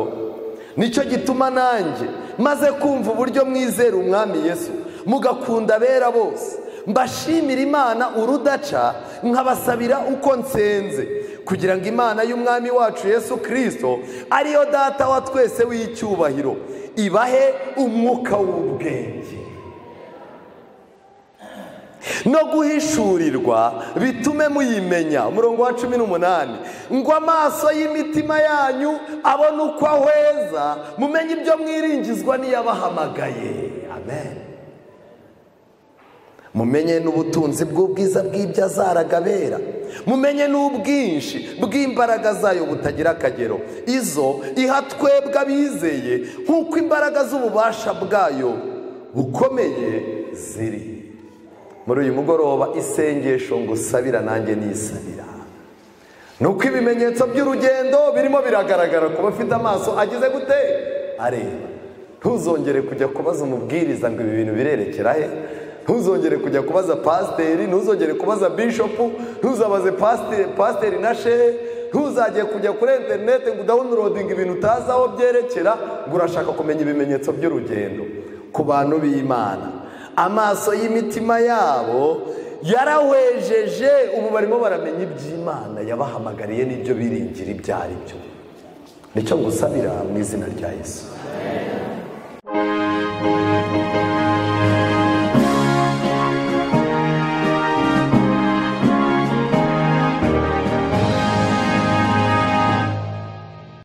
nicyo gituma nanjye maze kumva uburyo mwizera umwami yesu mugakunda abera bose mbashimira imana urudaca nkabasabira uko nsenze kugira ngo imana y'umwami wacu yesu kirisito ariyo data wa twese w'icyubahiro ibahe umwuka w'ubwenge no guhishurirwa bitume muyimenya umurongo wa cumi n'umunani ngo amaso y'imitima yanyu abone uko ahweza mumenye ibyo mwiringizwa n'iyabahamagaye amen mumenye n'ubutunzi bw'ubwiza bw'ibyo azaragabera mumenye n'ubwinshi bw'imbaraga zayo butagira akagero izo iha twebwe abizeye nk'uko imbaraga z'ububasha bwayo bukomeye ziri muri uyu mugoroba isengesho ngo usabira nanjye nisabira ni uko ibimenyetso by'urugendo birimo biragaragara ku bafite amaso agize gute areba ntuzongere kujya kubaza umubwiriza ngo ibi bintu birerekera he ntuzongere kujya kubaza pasiteri ntuzongere kubaza bishopu ntuzabaze pasiteri na shehe ntuzajye kujya kuri interineti ngo udawunirodinge ibintu utazi aho byerekera ngo urashaka kumenya ibimenyetso by'urugendo ku bantu b'imana amaso y'imitima yabo yarahwejeje ubu barimo baramenya iby'imana yabahamagariye n'ibyo biringira ibyo ari byo nicyo ngusabira mu izina rya Yesu